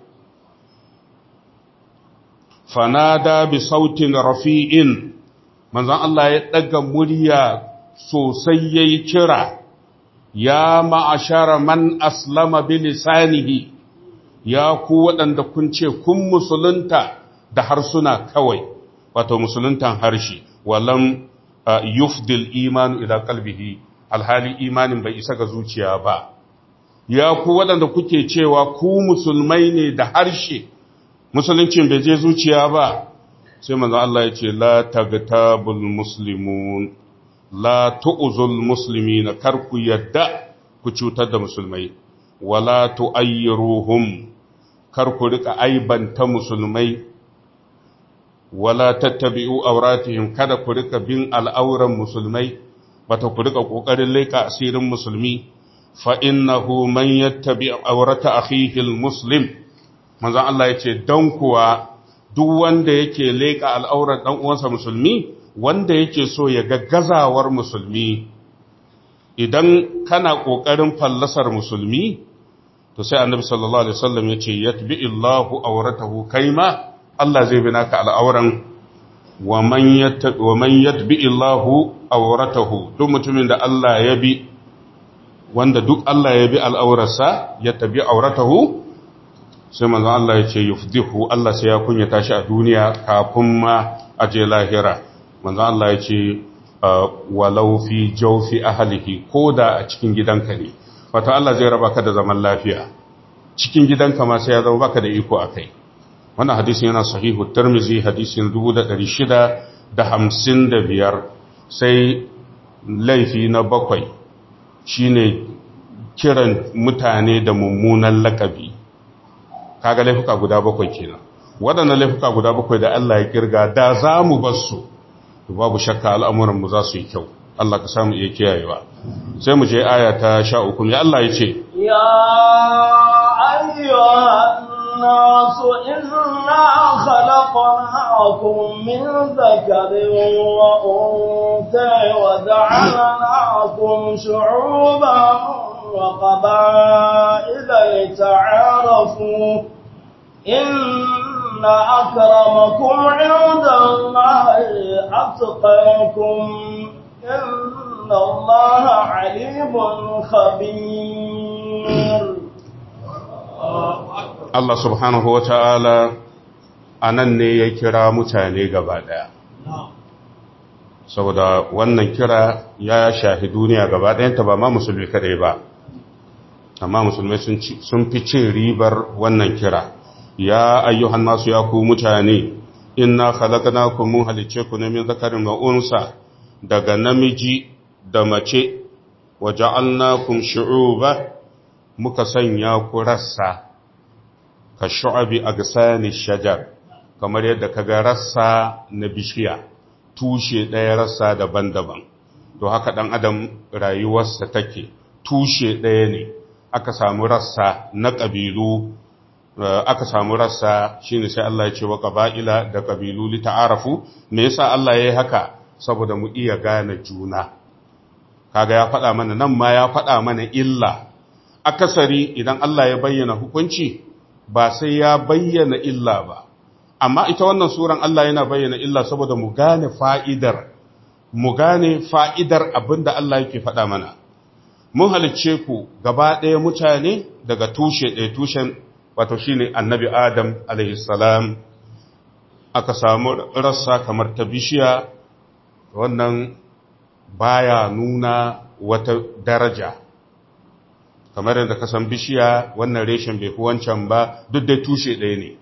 fanada bi sautin rafi'in manzon Allah ya daga murya sosai yayi kira ya ma'ashara man aslama bi lisanihi ya ku waɗanda kun ce kun musulunta da harsuna kawai wato musuluntan harshe walam yufdil imanu ila qalbihi alhali imanin bai isa ga zuciya ba ya ku waɗanda kuke cewa ku musulmai ne da harshe musuluncin bai je zuciya ba sai manzo Allah ya ce la tagtabul muslimun la tu'zul muslimina kar ku yadda ku cutar da musulmai wala tu'ayyiruhum kar ku rika aibanta musulmai wala tattabi'u auratihim kada ku rika bin al'auran musulmai bata ku rika kokarin leka asirin musulmi fa innahu man yattabi aurata akhihi almuslim manzo Allah yace dan kuwa duk wanda yake leka al'auran dan uwansa musulmi wanda yake so ya ga gazawar musulmi idan kana kokarin fallasar musulmi to sai annabi sallallahu alaihi wasallam yace yatbi illahu auratahu kaima Allah zai bi naka al'auran wa man yattabi wa man yatbi illahu auratahu duk mutumin da Allah ya bi wanda duk Allah ya bi al'aurarsa ya tabi auratahu sai manzo Allah ya ce yufdihu Allah sai ya kunyata shi a duniya kafin ma a je lahira manzo Allah ya ce walau fi jawfi ahlihi koda a cikin gidanka ne wato Allah zai raba ka da zaman lafiya cikin gidanka ma sai ya zama baka da iko akai wannan hadisin yana sahihu tirmizi hadisin 1655 sai laifi na bakwai shine kiran mutane da mummunan lakabi kaga laifuka guda bakwai kenan waɗannan laifuka guda bakwai da Allah ya kirga da za mu bar su to babu shakka al'amuran mu za su yi kyau Allah ka samu iya kiyayewa sai mu je aya ta 13 ya Allah ya ce ya ayyuhan الناس إنا خلقناكم من ذكر وأنثى وجعلناكم شعوبا وقبائل لتعارفوا إن أكرمكم عند الله أتقاكم إن الله عليم خبير Allah subhanahu wa ta'ala a nan ne ya kira mutane gaba ɗaya. Saboda wannan kira ya shahi duniya gaba ɗayanta ba ma musulmi kadai ba, amma musulmai sun fi cin ribar wannan kira. Ya ayyuhan masu ya ku mutane, inna halakana ku mun halice ku ne min zakarin ma'unsa daga namiji da mace, waje kun shu'uba muka sanya ku rassa. ka shu'abi a gasani shajar kamar yadda ka ga rassa na bishiya tushe ɗaya rassa daban-daban to haka ɗan adam rayuwarsa take tushe ɗaya ne aka samu rassa na ƙabilu aka samu rassa shine sai Allah ya ce wa ƙaba'ila da ƙabilu li ta'arafu me yasa Allah ya yi haka saboda mu iya gane juna kaga ya faɗa mana nan ma ya faɗa mana illa akasari idan Allah ya bayyana hukunci ba sai ya bayyana illa ba amma ita wannan suran Allah yana bayyana illa saboda mu gane fa'idar mu gane fa'idar abinda Allah yake faɗa mana mun halicce ku gaba ɗaya mutane daga tushe ɗaya tushen wato shine annabi Adam alaihi salam aka samu rassa kamar ta bishiya wannan baya nuna wata daraja kamar yadda ka san bishiya wannan reshen bai fi wancan ba duk da tushe ɗaya ne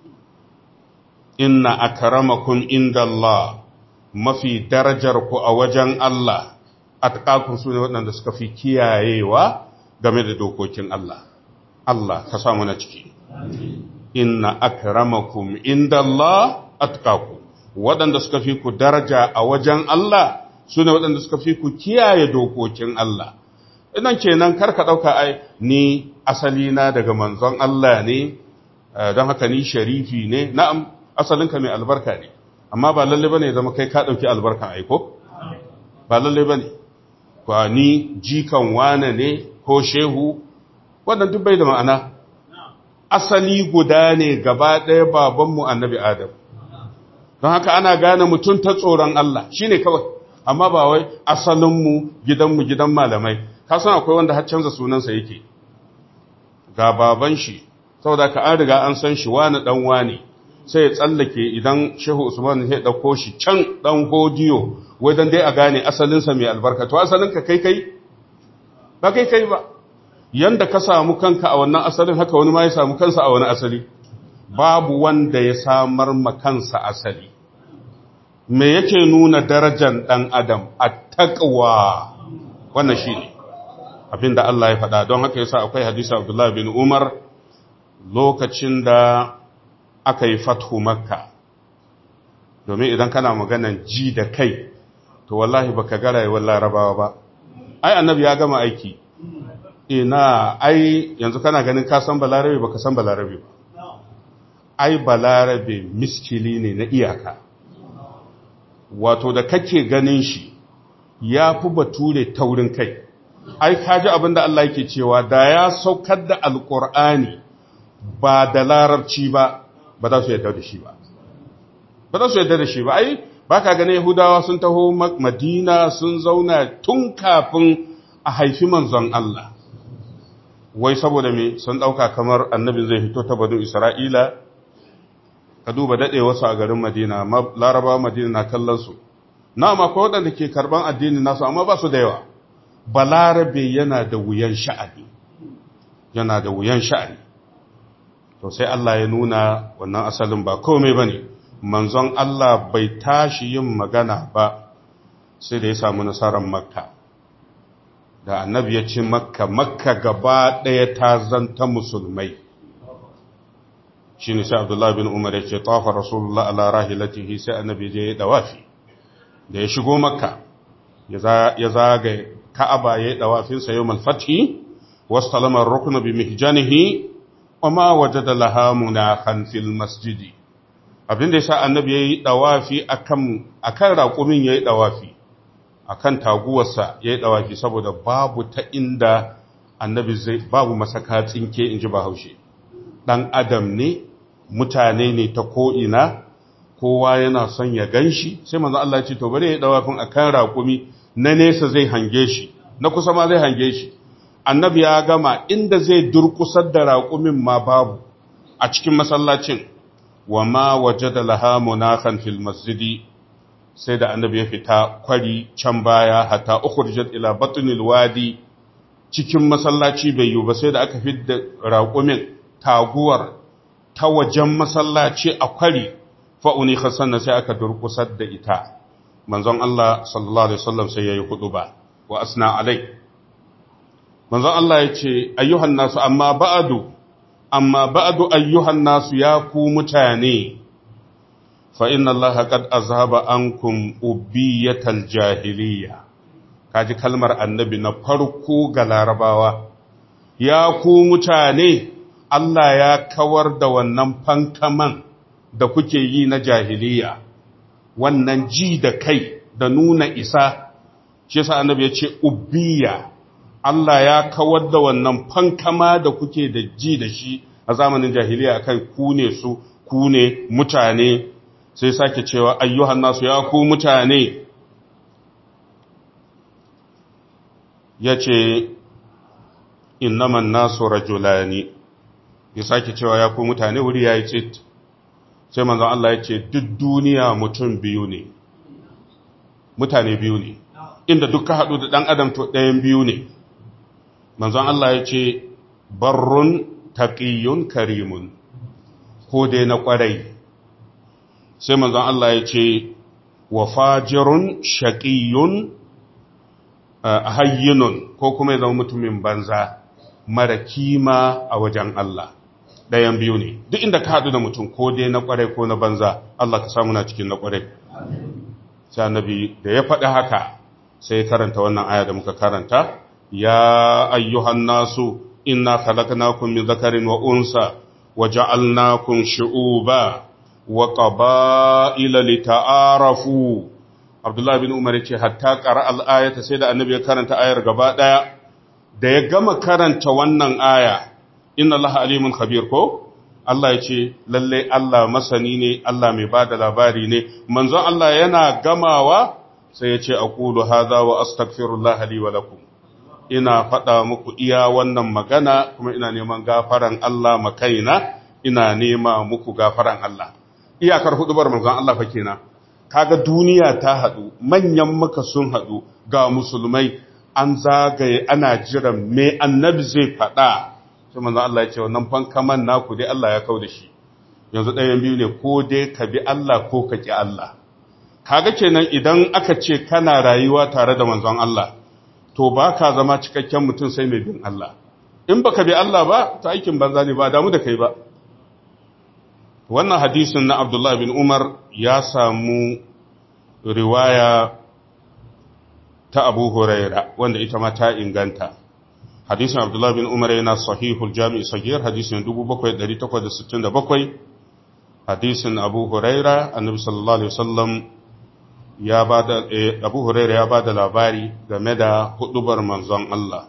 inna akramakum inda Allah mafi darajar ku a wajen Allah atqakum su ne waɗanda suka fi kiyayewa game da dokokin Allah Allah ka sa na ciki inna akramakum inda Allah atqakum waɗanda suka fi ku daraja a wajen Allah su ne waɗanda suka fi ku kiyaye dokokin Allah idan kenan karka ɗauka ai ni asali na daga manzon Allah ne don haka ni sharifi ne na'am asalinka mai albarka ne amma ba lalle bane zama kai ka ɗauki albarkan aiko ba lalle bane kwa ni jikan wane ne ko shehu wannan duk bai da ma'ana asali guda ne gaba ɗaya babanmu annabi adam don haka ana gane mutum ta tsoron Allah shine kawai amma ba wai asalinmu gidanmu gidan malamai ka san akwai wanda har canza sunansa yake ga baban shi saboda ka an riga an san shi wani dan wani sai ya tsallake idan shehu usman ya dauko shi can dan hodiyo wai dan dai a gane asalinsa mai albarka to asalinka kai kai ba kai kai ba yanda ka samu kanka a wannan asalin haka wani ma ya samu kansa a wani asali babu wanda ya samar ma kansa asali me yake nuna darajar dan adam at-taqwa wannan shine abinda Allah ya faɗa don haka yasa akwai hadisi Abdullah bin Umar lokacin da aka yi fathu Makka domin idan kana maganan ji da kai to wallahi baka ga rayuwar Larabawa ba ai annabi ya gama aiki ina ai yanzu kana ganin ka san balarabe baka san balarabe ba ai balarabe miskili ne na iyaka wato da kake ganin shi ya fi bature taurin kai ai kaji abinda Allah yake cewa da ya saukar da alkur'ani ba da larabci ba ba za su yadda da shi ba ba za su yadda da shi ba ai ba ka ganin yahudawa sun taho madina sun zauna tun kafin a haifi manzon Allah wai saboda me sun ɗauka kamar annabin zai fito ta banu isra'ila ka duba daɗe wasu a garin madina laraba madina na kallon su na ma ko waɗanda ke karɓan addini nasu amma ba su da yawa balarabe yana da wuyan sha'ani yana da wuyan sha'ani to sai Allah ya nuna wannan asalin ba komai ba ne manzon Allah bai tashi yin magana ba sai da ya samu nasarar makka da annabi ya ce makka makka gaba ɗaya ta zanta musulmai shi ne sai abdullahi bin umar ya ce tafa rasulullah ala rahilatihi sai annabi je ya dawafi da ya shigo makka ya zagaye ka'aba ya yi ɗawafinsa yau malfati wasu talamar rukuna bi mihjanihi wa ma waje da lahamuna hanfil masjidi abinda ya sa annabi ya yi ɗawafi a kan raƙumin ya yi ɗawafi a kan taguwarsa ya yi ɗawafi saboda babu ta inda annabi zai babu masaka tsinke in ji bahaushe ɗan adam ne mutane ne ta ko'ina kowa yana son ya gan shi sai manzan Allah ce to bari ya yi ɗawafin a kan raƙumi na nesa zai hange shi na kusa ma zai hange shi annabi ya gama inda zai durkusar da raƙumin ma babu a cikin masallacin wa ma waje da laha munakan fil masjidi sai da annabi ya fita kwari can baya hatta ukhrijat ila batnil wadi cikin masallaci bai yi ba sai da aka fidda raƙumin taguwar ta wajen masallaci a kwari fa'uni sannan sai aka durkusar da ita manzon Allah sallallahu alaihi wasallam sai yayi ba wa asna alai manzon Allah ya ce ayyuhan nasu amma ba'adu amma ba'adu ayyuhan nasu ya ku mutane fa inna Allah qad azhaba ankum ubiyatal jahiliya kaji kalmar annabi na farko ga larabawa ya ku mutane Allah ya kawar da wannan fankaman da kuke yi na jahiliya wannan ji da kai da nuna isa shi yasa annabi ya ce ubiya Allah ya kawar da wannan fankama da kuke da ji da shi a zamanin jahiliya akan ku ne su ku ne mutane sai sake cewa ayyuhan nasu ya ku mutane ya ce innaman nasu rajulani ya sake cewa ya ku mutane wuri ya yi tsit sai manzon Allah ya ce duk duniya mutum biyu ne mutane biyu ne inda duk ka haɗu da ɗan adam to ɗayan biyu ne manzon Allah ya ce barrun taƙiyun karimun ko dai na ƙwarai sai manzon Allah ya ce wa fajirun shaƙiyun hayyinun ko kuma ya zama mutumin banza mara kima a wajen Allah ɗayan biyu ne duk inda ka haɗu da mutum ko dai na ƙwarai ko na banza Allah ka samu na cikin na ƙwarai sai annabi da ya faɗi haka sai karanta wannan aya da muka karanta ya ayyuhan nasu inna khalaqnakum min dhakarin wa unsa wa ja'alnakum shu'uba wa qaba'ila lita'arafu Abdullah bin Umar yace hatta qara al-ayata sai da annabi ya karanta ayar gaba daya da ya gama karanta wannan aya inna allaha alimun khabir ko Allah ya ce lalle Allah masani ne Allah mai bada labari ne manzon Allah yana gamawa sai ya ce aqulu hadha wa astaghfirullah li wa lakum ina faɗa muku iya wannan magana kuma ina neman gafaran Allah makaina ina nema muku gafaran Allah iyakar hudubar manzon Allah fa kenan kaga duniya ta haɗu manyan maka sun haɗu ga musulmai an zagaye ana jiran me annabi zai faɗa sai manzo Allah ya ce wannan fankaman naku dai Allah ya kau da shi yanzu ɗayan biyu ne ko dai ka bi Allah ko ka ki Allah kaga kenan idan aka ce kana rayuwa tare da manzon Allah to ba ka zama cikakken mutum sai mai bin Allah in baka bi Allah ba ta aikin banza ne ba damu da kai ba wannan hadisin na Abdullah bin Umar ya samu riwaya ta Abu Huraira wanda ita ma ta inganta hadisin Abdullah bin Umar yana sahihul Jami' Sagir hadisin 7867 hadisin Abu Huraira annabi sallallahu alaihi wasallam ya bada Abu Huraira ya bada labari game da hudubar manzon Allah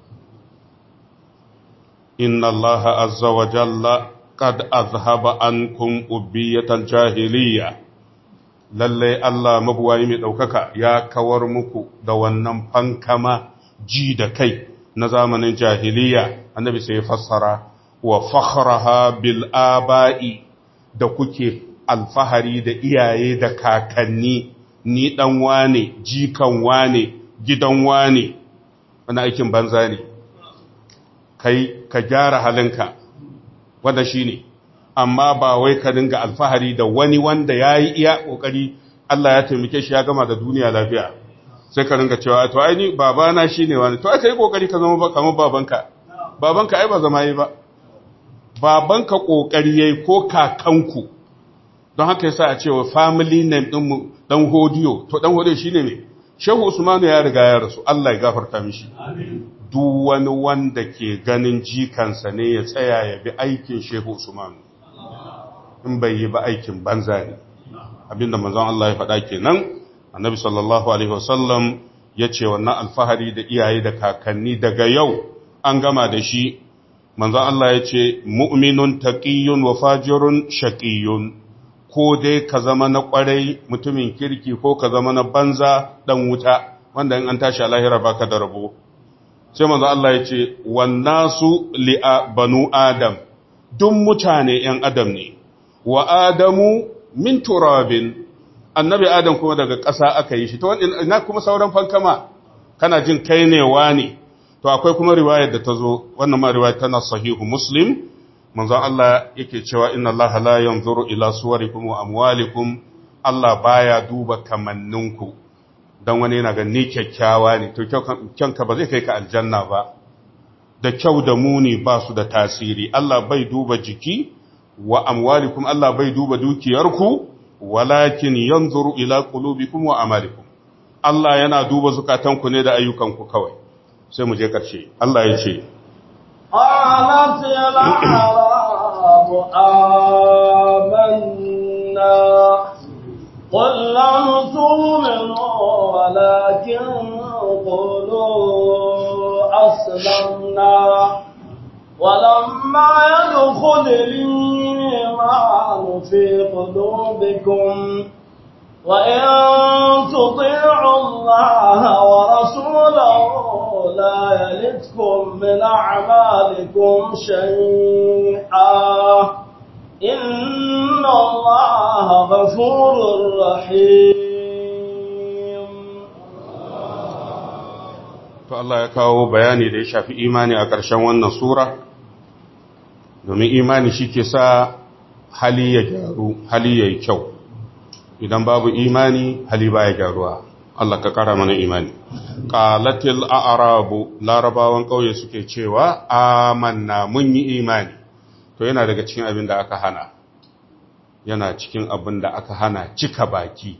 inna Allah azza wa jalla qad azhaba ankum ubiyatal jahiliyya lalle Allah mabuwayi mai daukaka ya kawar muku da wannan fankama ji da kai na zamanin jahiliya annabi sai ya fassara wa fakhraha bil aba'i da kuke alfahari da iyaye da kakanni ni dan wane jikan wane gidan wane wani aikin banza ne kai ka gyara halinka wanda shine amma ba wai ka dinga alfahari da wani wanda yayi iya kokari Allah ya taimake shi ya gama da duniya lafiya sai ka ringa cewa to ai ni babana shine wani to ai kai kokari ka zama kamar babanka babanka ai ba zama yi ba babanka kokari yayi ko kakanku don haka yasa a cewa family name din mu dan hodiyo to dan hodiyo shine me shehu usmanu ya riga ya rasu Allah ya gafarta mishi duk wani wanda ke ganin jikansa ne ya tsaya ya bi aikin shehu usmanu in bai yi ba aikin banza ne abinda manzon Allah ya faɗa kenan annabi sallallahu alaihi wasallam ya ce wannan alfahari da iyaye da kakanni daga yau an gama da shi manzon Allah ya ce mu'minun taqiyyun wa fajirun shaqiyyun ko dai ka zama na kwarai mutumin kirki ko ka zama na banza dan wuta wanda in an tashi a lahira baka da rabo sai manzon Allah ya ce wannasu li banu adam duk mutane yan adam ne wa adamu min turabin annabi adam kuma daga ƙasa aka yi shi to ina kuma sauran fankama kana jin kai ne wani to akwai kuma riwayar da ta zo wannan ma riwayar tana sahihu muslim manzon Allah yake cewa inna Allah la yanzuru ila suwarikum wa amwalikum Allah baya duba kamanninku dan wani yana ga ni kyakkyawa ne to kyanka ba zai kai ka aljanna ba da kyau da muni ba su da tasiri Allah bai duba jiki wa amwalikum Allah bai duba dukiyarku walakin yanzuru ila qulubikum wa amalikum Allah yana duba zukatanku ne da ayyukanku kawai sai mu je karshe Allah ya ce قالت الأعراب آمنا قل لم تؤمنوا ولكن قولوا أسلمنا ولما يدخل الإيمان في قلوبكم وإن تطيعوا الله ورسوله لا يلدكم من أعمالكم شيئا إن الله غفور رحيم to Allah ya kawo bayani da ya shafi imani a ƙarshen wannan sura domin imani shi ke sa hali ya gyaru hali ya yi kyau idan babu imani hali baya gyaruwa Allah ka ƙara mana imani qalatil a'rabu larabawan ƙauye suke cewa amanna mun yi imani to yana daga cikin abin da aka hana yana cikin abin da aka hana cika baki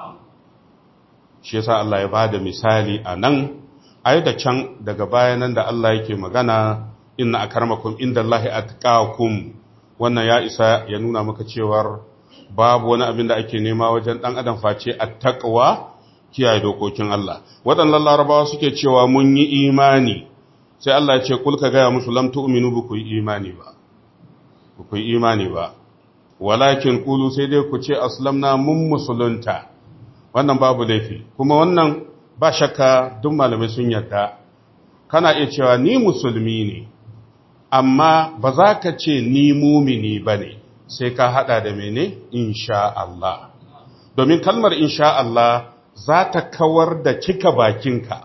shi yasa Allah ya bada misali a nan ai da can daga bayanan da Allah yake magana inna akarmakum indallahi atqakum wannan ya isa ya nuna maka cewar babu wani abin da ake nema wajen dan adam face attaqwa kiyaye dokokin Allah waɗannan larabawa suke cewa mun yi imani sai Allah ya ce kul ka gaya musu lam tu'minu ba ku yi imani ba ku yi imani ba walakin kulu sai dai ku ce aslamna mun musulunta wannan babu laifi kuma wannan ba shakka duk malamai sun yarda kana iya cewa ni musulmi ne amma ba za ka ce ni mumini ba ne sai ka hada da mene insha Allah domin kalmar insha Allah za ta kawar da cika bakinka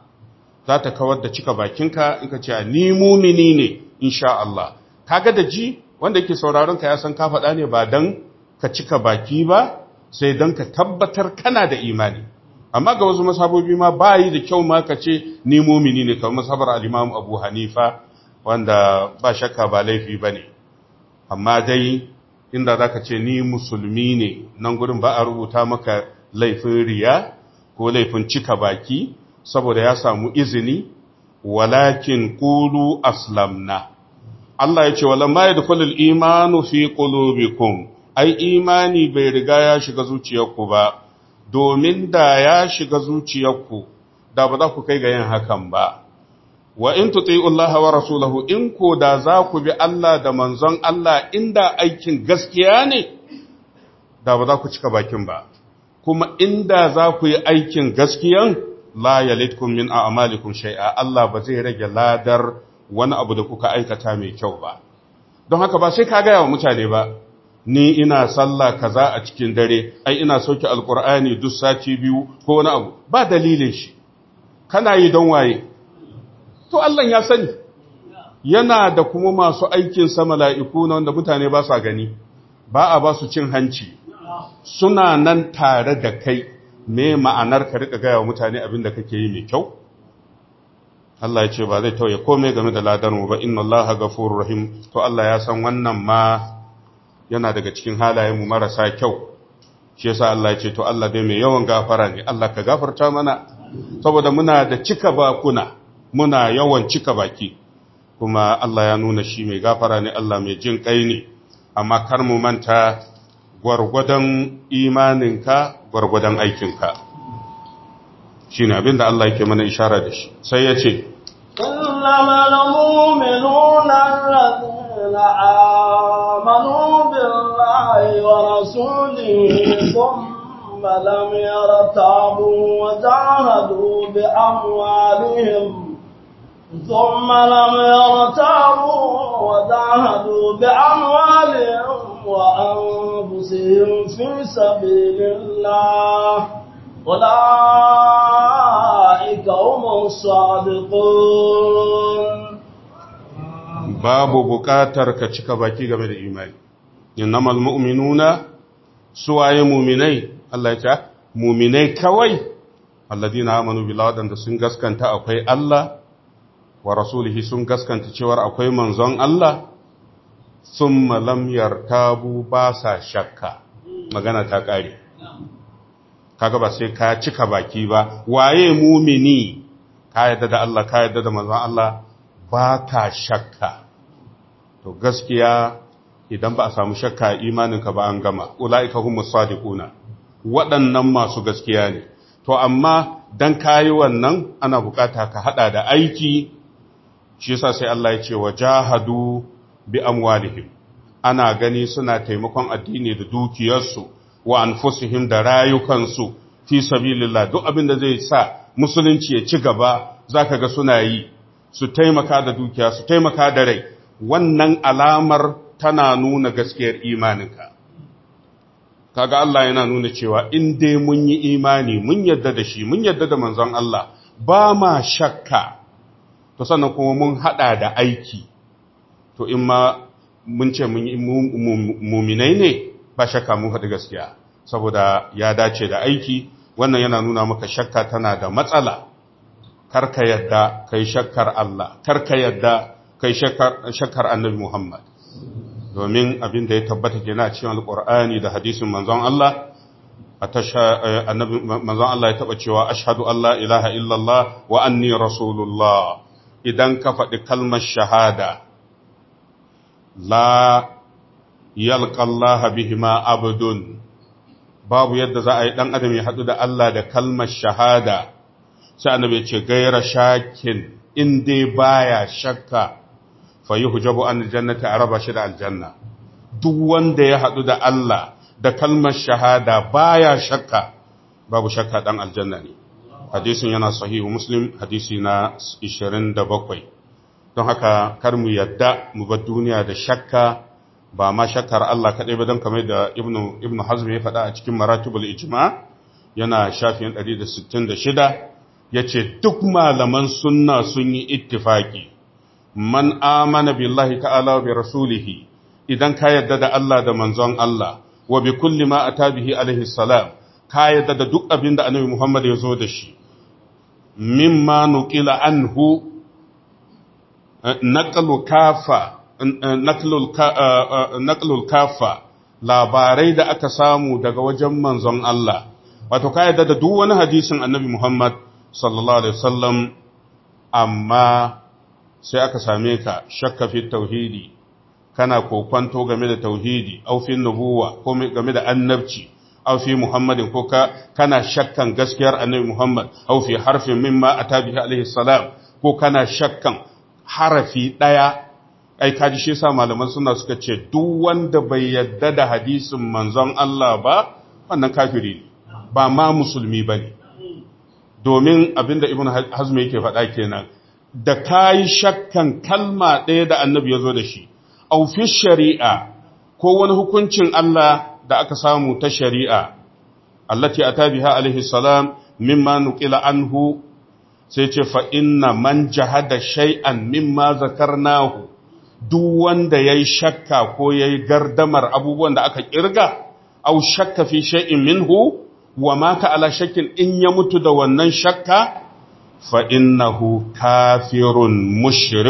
za ta kawar da cika bakinka in ka ce ni mumini ne insha Allah kaga da ji wanda yake sauraron ka ya san ka faɗa ne ba dan ka cika baki ba sai dan ka tabbatar kana da imani amma ga wasu masabobi ma ba yi da kyau ma ka ce ni mumini ne kamar masabar al-Imam Abu Hanifa wanda ba shakka ba laifi bane amma dai inda zaka ce ni musulmi ne nan gurin ba a rubuta maka laifin riya ko laifin cika baki saboda ya samu izini walakin qulu aslamna Allah ya ce walamma yadkhulul imanu fi qulubikum ai imani bai riga ya shiga zuciyarku ba domin da ya shiga zuciyarku da ba za ku kai ga yin hakan ba wa in tuti'u Allah wa rasulahu in ko da za ku bi Allah da manzon Allah inda aikin gaskiya ne da ba za ku cika bakin ba kuma inda za ku yi aikin gaskiyan la yalitkum min a'malikum shay'a Allah ba zai rage ladar wani abu da kuka aikata mai kyau ba don haka ba sai ka gaya wa mutane ba ni ina sallah kaza a cikin dare ai ina sauke alkur'ani duk sati biyu ko wani abu ba dalilin shi kana yi don waye to Allah ya sani yana da kuma masu aikin sa mala'iku na wanda mutane ba sa gani ba a ba su cin hanci suna nan tare da kai me ma'anar ka rika gaya wa mutane abin da kake yi mai kyau Allah ya ce ba zai tauye komai game da ladarmu ba inna Allah ghafurur rahim to Allah ya san wannan ma yana daga cikin halayenmu marasa kyau shi yasa Allah ya ce to Allah dai mai yawan gafara ne Allah ka gafarta mana saboda muna da cika bakuna muna yawan cika baki kuma Allah ya nuna shi mai gafara ne Allah mai jin kai ne amma kar mu manta gwargwadon imaninka gwargwadon aikinka shi ne abinda Allah yake mana ishara da shi sai ya ce إنما المؤمنون الذين آمنوا بالله ورسوله ثم لم يرتابوا وجاهدوا بأموالهم ثم لم يرتابوا وجاهدوا بأموالهم وأنفسهم في سبيل الله أولئك هم الصادقون babu buƙatar ka cika baki game da imani innamal mu'minuna suwaye muminai Allah ya ce muminai kawai alladina amanu billahi wadanda sun gaskanta akwai Allah wa rasulihi sun gaskanta cewar akwai manzon Allah thumma lam yartabu ba sa shakka magana ta kare kaga ba sai ka cika baki ba waye mumini ka yadda da Allah ka yadda da manzon Allah ba ka shakka to gaskiya idan ba a samu shakka imaninka ba an gama ula'ika humus sadiquna waɗannan masu gaskiya ne to amma dan kayi wannan ana bukata ka hada da aiki shi yasa sai Allah ya ce wajahadu bi amwalihim ana gani suna taimakon addini da dukiyarsu wa anfusihim da rayukansu fi sabilillah duk abin da zai sa musulunci ya ci gaba zaka ga suna yi su taimaka da dukiya su taimaka da rai wannan alamar tana nuna gaskiyar imaninka kaga Allah yana nuna cewa in dai mun yi imani mun yadda da shi mun yadda da manzon Allah ba ma shakka to sannan kuma mun hada da aiki to in ma mun ce mun yi muminai ne ba shakka mun faɗi gaskiya saboda ya dace da aiki wannan yana nuna maka shakka tana da matsala karka yadda kai shakkar Allah karka yadda kai shakkar annabi Muhammad domin abin da ya tabbata kenan a cikin alqur'ani da hadisin manzon Allah a tasha annabi manzon Allah ya taba cewa ashhadu an la ilaha illallah wa anni rasulullah idan ka faɗi kalmar shahada la yalqa Allah bihima abdun babu yadda za a yi dan adam ya haɗu da Allah da kalmar shahada sai annabi ya ce gaira shakin in dai baya shakka fa yuhjabu an aljannati araba shi da aljanna duk wanda ya hadu da Allah da kalmar shahada baya shakka babu shakka dan aljanna ne hadisin yana sahihu muslim hadisi na 27 don haka kar mu yadda mu bar duniya da shakka ba ma shakkar Allah kadai ba don kamar da ibnu ibnu hazm ya faɗa a cikin maratibul ijma yana shafin 166 ya ce duk malaman sunna sun yi ittifaki man amana billahi ta'ala bi rasulihi idan ka yadda da Allah da manzon Allah wa bi kulli ma ata bihi alaihi salam ka yadda da duk abin da annabi Muhammad ya zo da shi mimma nuqila anhu naqlu kafa naqlul kafa labarai da aka samu daga wajen manzon Allah wato ka yadda da duk wani hadisin annabi Muhammad sallallahu alaihi wasallam amma sai aka same ka shakka fi tauhidi kana kokwanto game da tauhidi au fi nubuwa ko game da annabci au fi muhammadin ko ka kana shakkan gaskiyar annabi muhammad au fi harfin mimma atabihi alaihi salam ko kana shakkan harafi daya ai kaji shi yasa malaman suna suka ce duk wanda bai yadda da hadisin manzon Allah ba wannan kafiri ne ba ma musulmi bane domin abinda ibn hazm yake faɗa kenan da kayi shakkan kalma ɗaya da annabi ya zo da shi au fi shari'a ko wani hukuncin Allah da aka samu ta shari'a allati ata biha alaihi salam mimma nuqila anhu sai ce fa inna man jahada shay'an mimma zakarnahu duk wanda yayi shakka ko yayi gardamar abubuwan da aka kirga au shakka fi shay'in minhu wa mata ala shakkin in ya mutu da wannan shakka fa innahu kafirun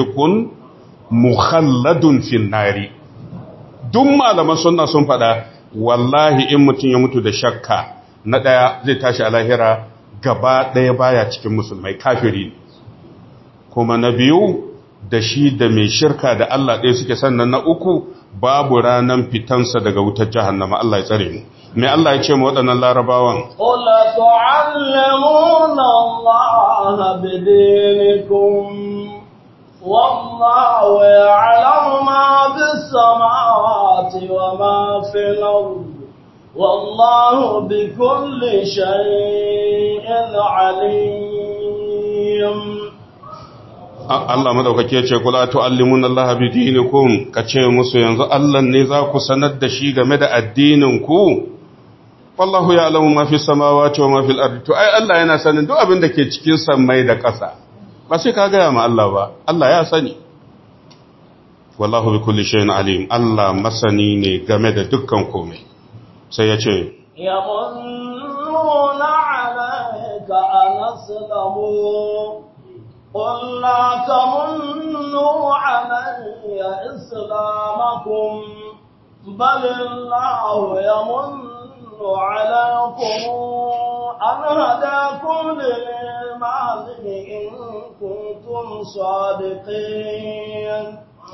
mushrikun mukhalladun fin nari duk malaman sunna sun faɗa wallahi in mutum ya mutu da shakka na ɗaya zai tashi a lahira gaba ɗaya baya cikin musulmai kafiri ne kuma na biyu da shi da mai shirka da Allah ɗaya suke sannan na uku babu ranan fitansa daga wutar jahannama Allah ya tsare mu mai Allah ya ce mu waɗannan larabawan قل تعلمون الله بدينكم والله يعلم ما في السماوات وما في الأرض والله بكل شيء عليم Allah madaukake ya ce kula tu'allimuna Allah bi dinikum kace musu yanzu Allah ne za ku sanar da shi game da addinin ku wallahu ya'lamu ma fi samawati wa ma fil ardi to ai Allah yana sanin duk abin da ke cikin sammai da ƙasa ba sai ka gaya ma Allah ba Allah ya sani wallahu bi kulli shay'in alim Allah masani ne game da dukkan komai sai ya ce يمنون عليك أن أسلموا قل لا تمنوا علي إسلامكم بل الله يمن عليكم أن هداكم للإيمان إن كنتم صادقين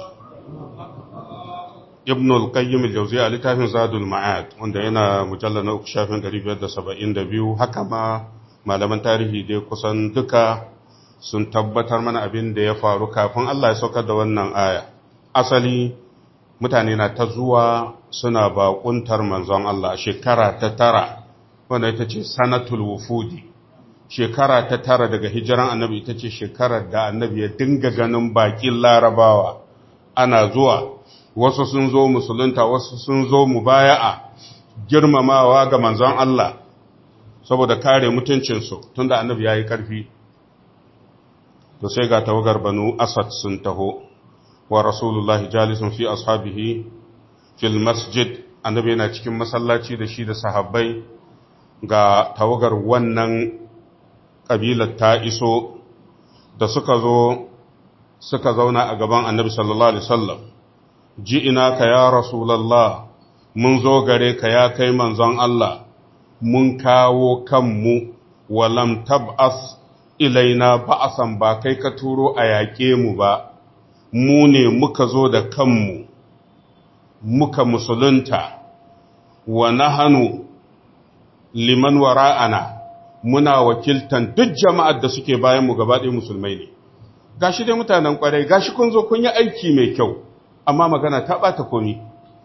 ibn al-qayyim al-jawziyya littafin zadul ma'ad wanda yana mujallal na uku shafin 572 haka ma malaman tarihi dai kusan duka sun tabbatar mana abin da ya faru kafin Allah ya saukar da wannan aya asali mutane na ta zuwa suna baƙuntar manzon Allah shekara ta tara wanda ita ce sanatul wufudi shekara ta tara daga hijiran annabi ita ce shekarar da annabi ya dinga ganin baƙin larabawa ana zuwa wasu sun zo musulunta wasu sun zo mubaya'a girmamawa ga manzon Allah saboda kare mutuncinsu tunda annabi ya yi ƙarfi to sai ga tawagar banu asad sun taho wa rasulullahi jalisun fi ashabihi fil masjid annabi yana cikin masallaci da shi da sahabbai ga tawagar wannan kabilar ta iso da suka zo suka zauna a gaban annabi sallallahu alaihi wasallam ji ina ka ya rasulallah mun zo gare ka ya kai manzon Allah mun kawo kanmu walam tab'as ilaina ba'asan ba kai ka turo a yaƙe mu ba mu ne muka zo da kanmu muka musulunta wa nahanu liman wara'ana muna wakiltan duk jama'ar da suke bayan mu gaba ɗaya musulmai ne gashi dai mutanen kwarai gashi kun zo kun yi aiki mai kyau amma magana ta ɓata komi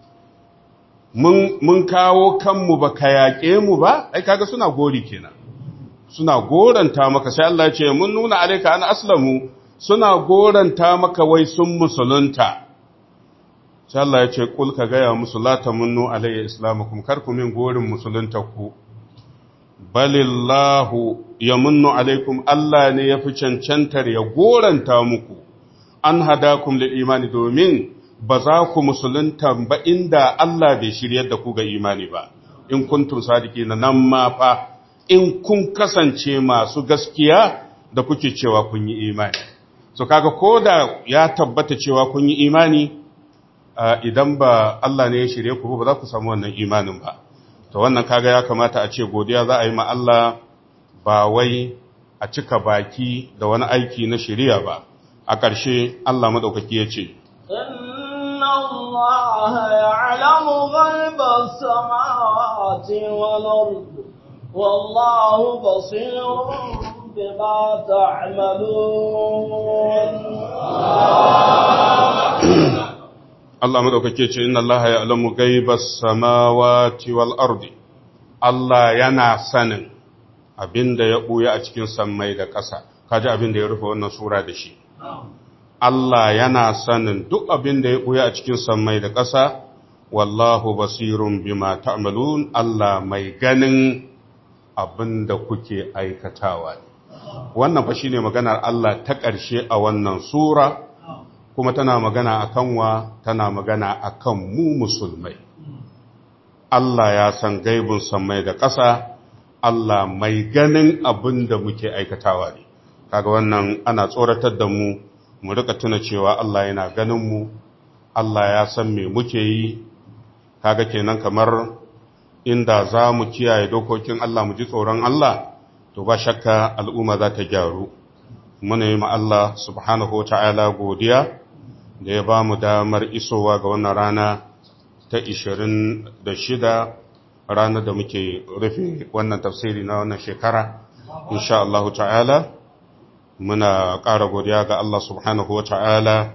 mun kawo kanmu ba ka yaƙe mu ba ai kaga suna gori kenan suna goranta maka sai Allah ce mun nuna alaika an aslamu suna goranta maka wai sun musulunta sai Allah ya ce kul ka gaya musu la tamunnu alayya islamukum kar ku min gorin musulunta ku balillahu yamunnu alaikum Allah ne ya fi cancantar ya goranta muku an hadakum lil imani domin ba za ku musulunta ba inda Allah bai shiryar da ku ga imani ba in kuntum sadiqina nan ma fa in kun kasance masu gaskiya da kuke cewa kun yi imani so kaga koda ya tabbata cewa kun yi imani idan ba Allah ne ya shirye ku ba za ku samu wannan imanin ba to wannan kaga ya kamata a ce godiya za a yi ma Allah ba wai a cika baki da wani aiki na shiriya ba a ƙarshe Allah madaukaki ya ce الله يعلم غيب السماوات والأرض والله بصير بما تعملون Allah madaukake ce inna Allah ya'lamu ghaibas samawati wal ardi Allah yana sanin abinda ya buya a cikin sammai da ƙasa kaji abinda ya rufe wannan sura da shi Allah yana sanin duk abin da ya ɓuya a cikin sammai da ƙasa, wallahu basirun bima ta'malun Allah mai ganin abin da kuke aikatawa. Wannan fa shine maganar Allah ta ƙarshe a wannan Sura, kuma tana magana a kanwa, tana magana a kan mu musulmai. Allah ya san gaibin sammai da ƙasa, Allah mai ganin abin da muke aikatawa ne. Kaga wannan ana tsoratar da mu. mu rika tuna cewa Allah yana ganin mu Allah ya san me muke yi kaga kenan kamar inda za mu kiyaye dokokin Allah mu ji tsoron Allah to ba shakka al'umma za ta gyaru muna yi Allah subhanahu wa ta'ala godiya da ya ba mu damar isowa ga wannan rana ta 26 ranar da muke rufe wannan tafsiri na wannan shekara insha Allah ta'ala muna ƙara godiya ga Allah subhanahu wa ta'ala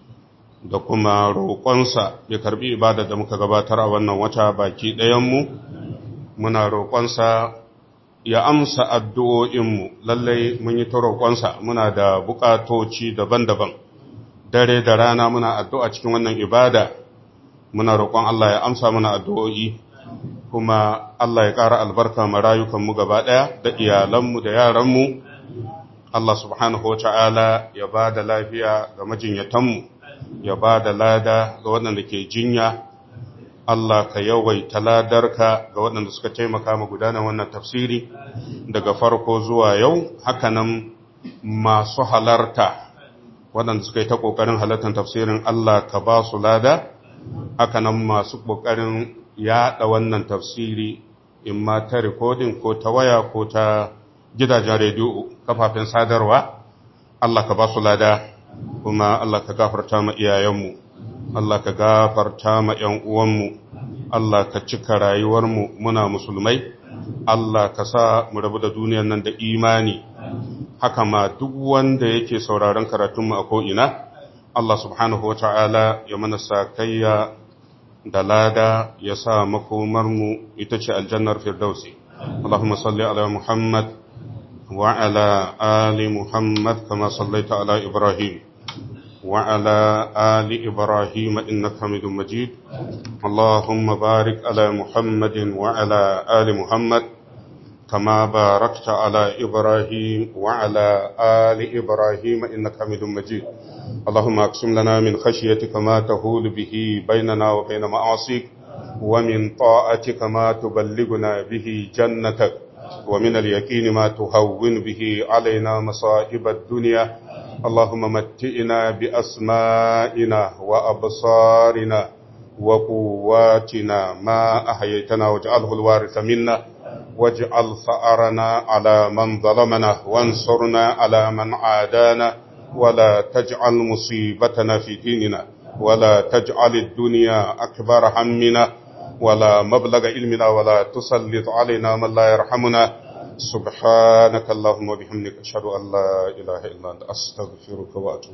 da kuma roƙonsa ya karbi ibada da muka gabatar a wannan wata baki ɗayanmu muna roƙonsa ya amsa addu'o'inmu lallai mun yi ta roƙonsa muna da buƙatoci daban-daban dare da rana muna addu'a cikin wannan ibada muna roƙon Allah ya amsa mana addu'o'i kuma Allah ya ƙara albarka ma rayukanmu gaba ɗaya da iyalanmu da yaranmu Allah subhanahu wa ta'ala ya ba da lafiya ga majinyatanmu ya ba da lada ga waɗanda ke jinya Allah ka yawaita ladarka ga waɗanda suka taimaka ma gudanar wannan tafsiri daga farko zuwa yau hakanan masu halarta waɗanda suka yi ta ƙoƙarin halartar tafsirin Allah ka ba su lada hakanan masu ƙoƙarin yaɗa wannan tafsiri in ma ta rikodin ko ta waya ko ta gidajen rediyo kafafen sadarwa Allah ka ba su lada kuma Allah ka gafarta ma iyayenmu Allah ka gafarta ma ‘yan uwanmu, Allah ka cika rayuwarmu muna musulmai, Allah ka sa mu rabu da duniyar nan da imani, haka ma duk wanda yake sauraron karatunmu a ko'ina, Allah subhanahu wa ta'ala ya mana sakayya da lada ya sa makomarmu ita ce aljannar firdausi. Allahumma salli ala Muhammad wa ala ali Muhammad kama sallaita ala Ibrahim. وعلى آل إبراهيم إنك حميد مجيد اللهم بارك على محمد وعلى آل محمد كما باركت على إبراهيم وعلى آل إبراهيم إنك حميد مجيد اللهم أقسم لنا من خشيتك ما تهول به بيننا وبين معاصيك ومن طاعتك ما تبلغنا به جنتك ومن اليقين ما تهون به علينا مصائب الدنيا اللهم متئنا بأسمائنا وأبصارنا وقواتنا ما أحييتنا واجعله الوارث منا واجعل ثأرنا على من ظلمنا وانصرنا على من عادانا ولا تجعل مصيبتنا في ديننا ولا تجعل الدنيا أكبر همنا ولا مبلغ علمنا ولا تسلط علينا من لا يرحمنا سبحانك اللهم وبحمدك أشهد أن لا إله إلا أنت أستغفرك وأتوب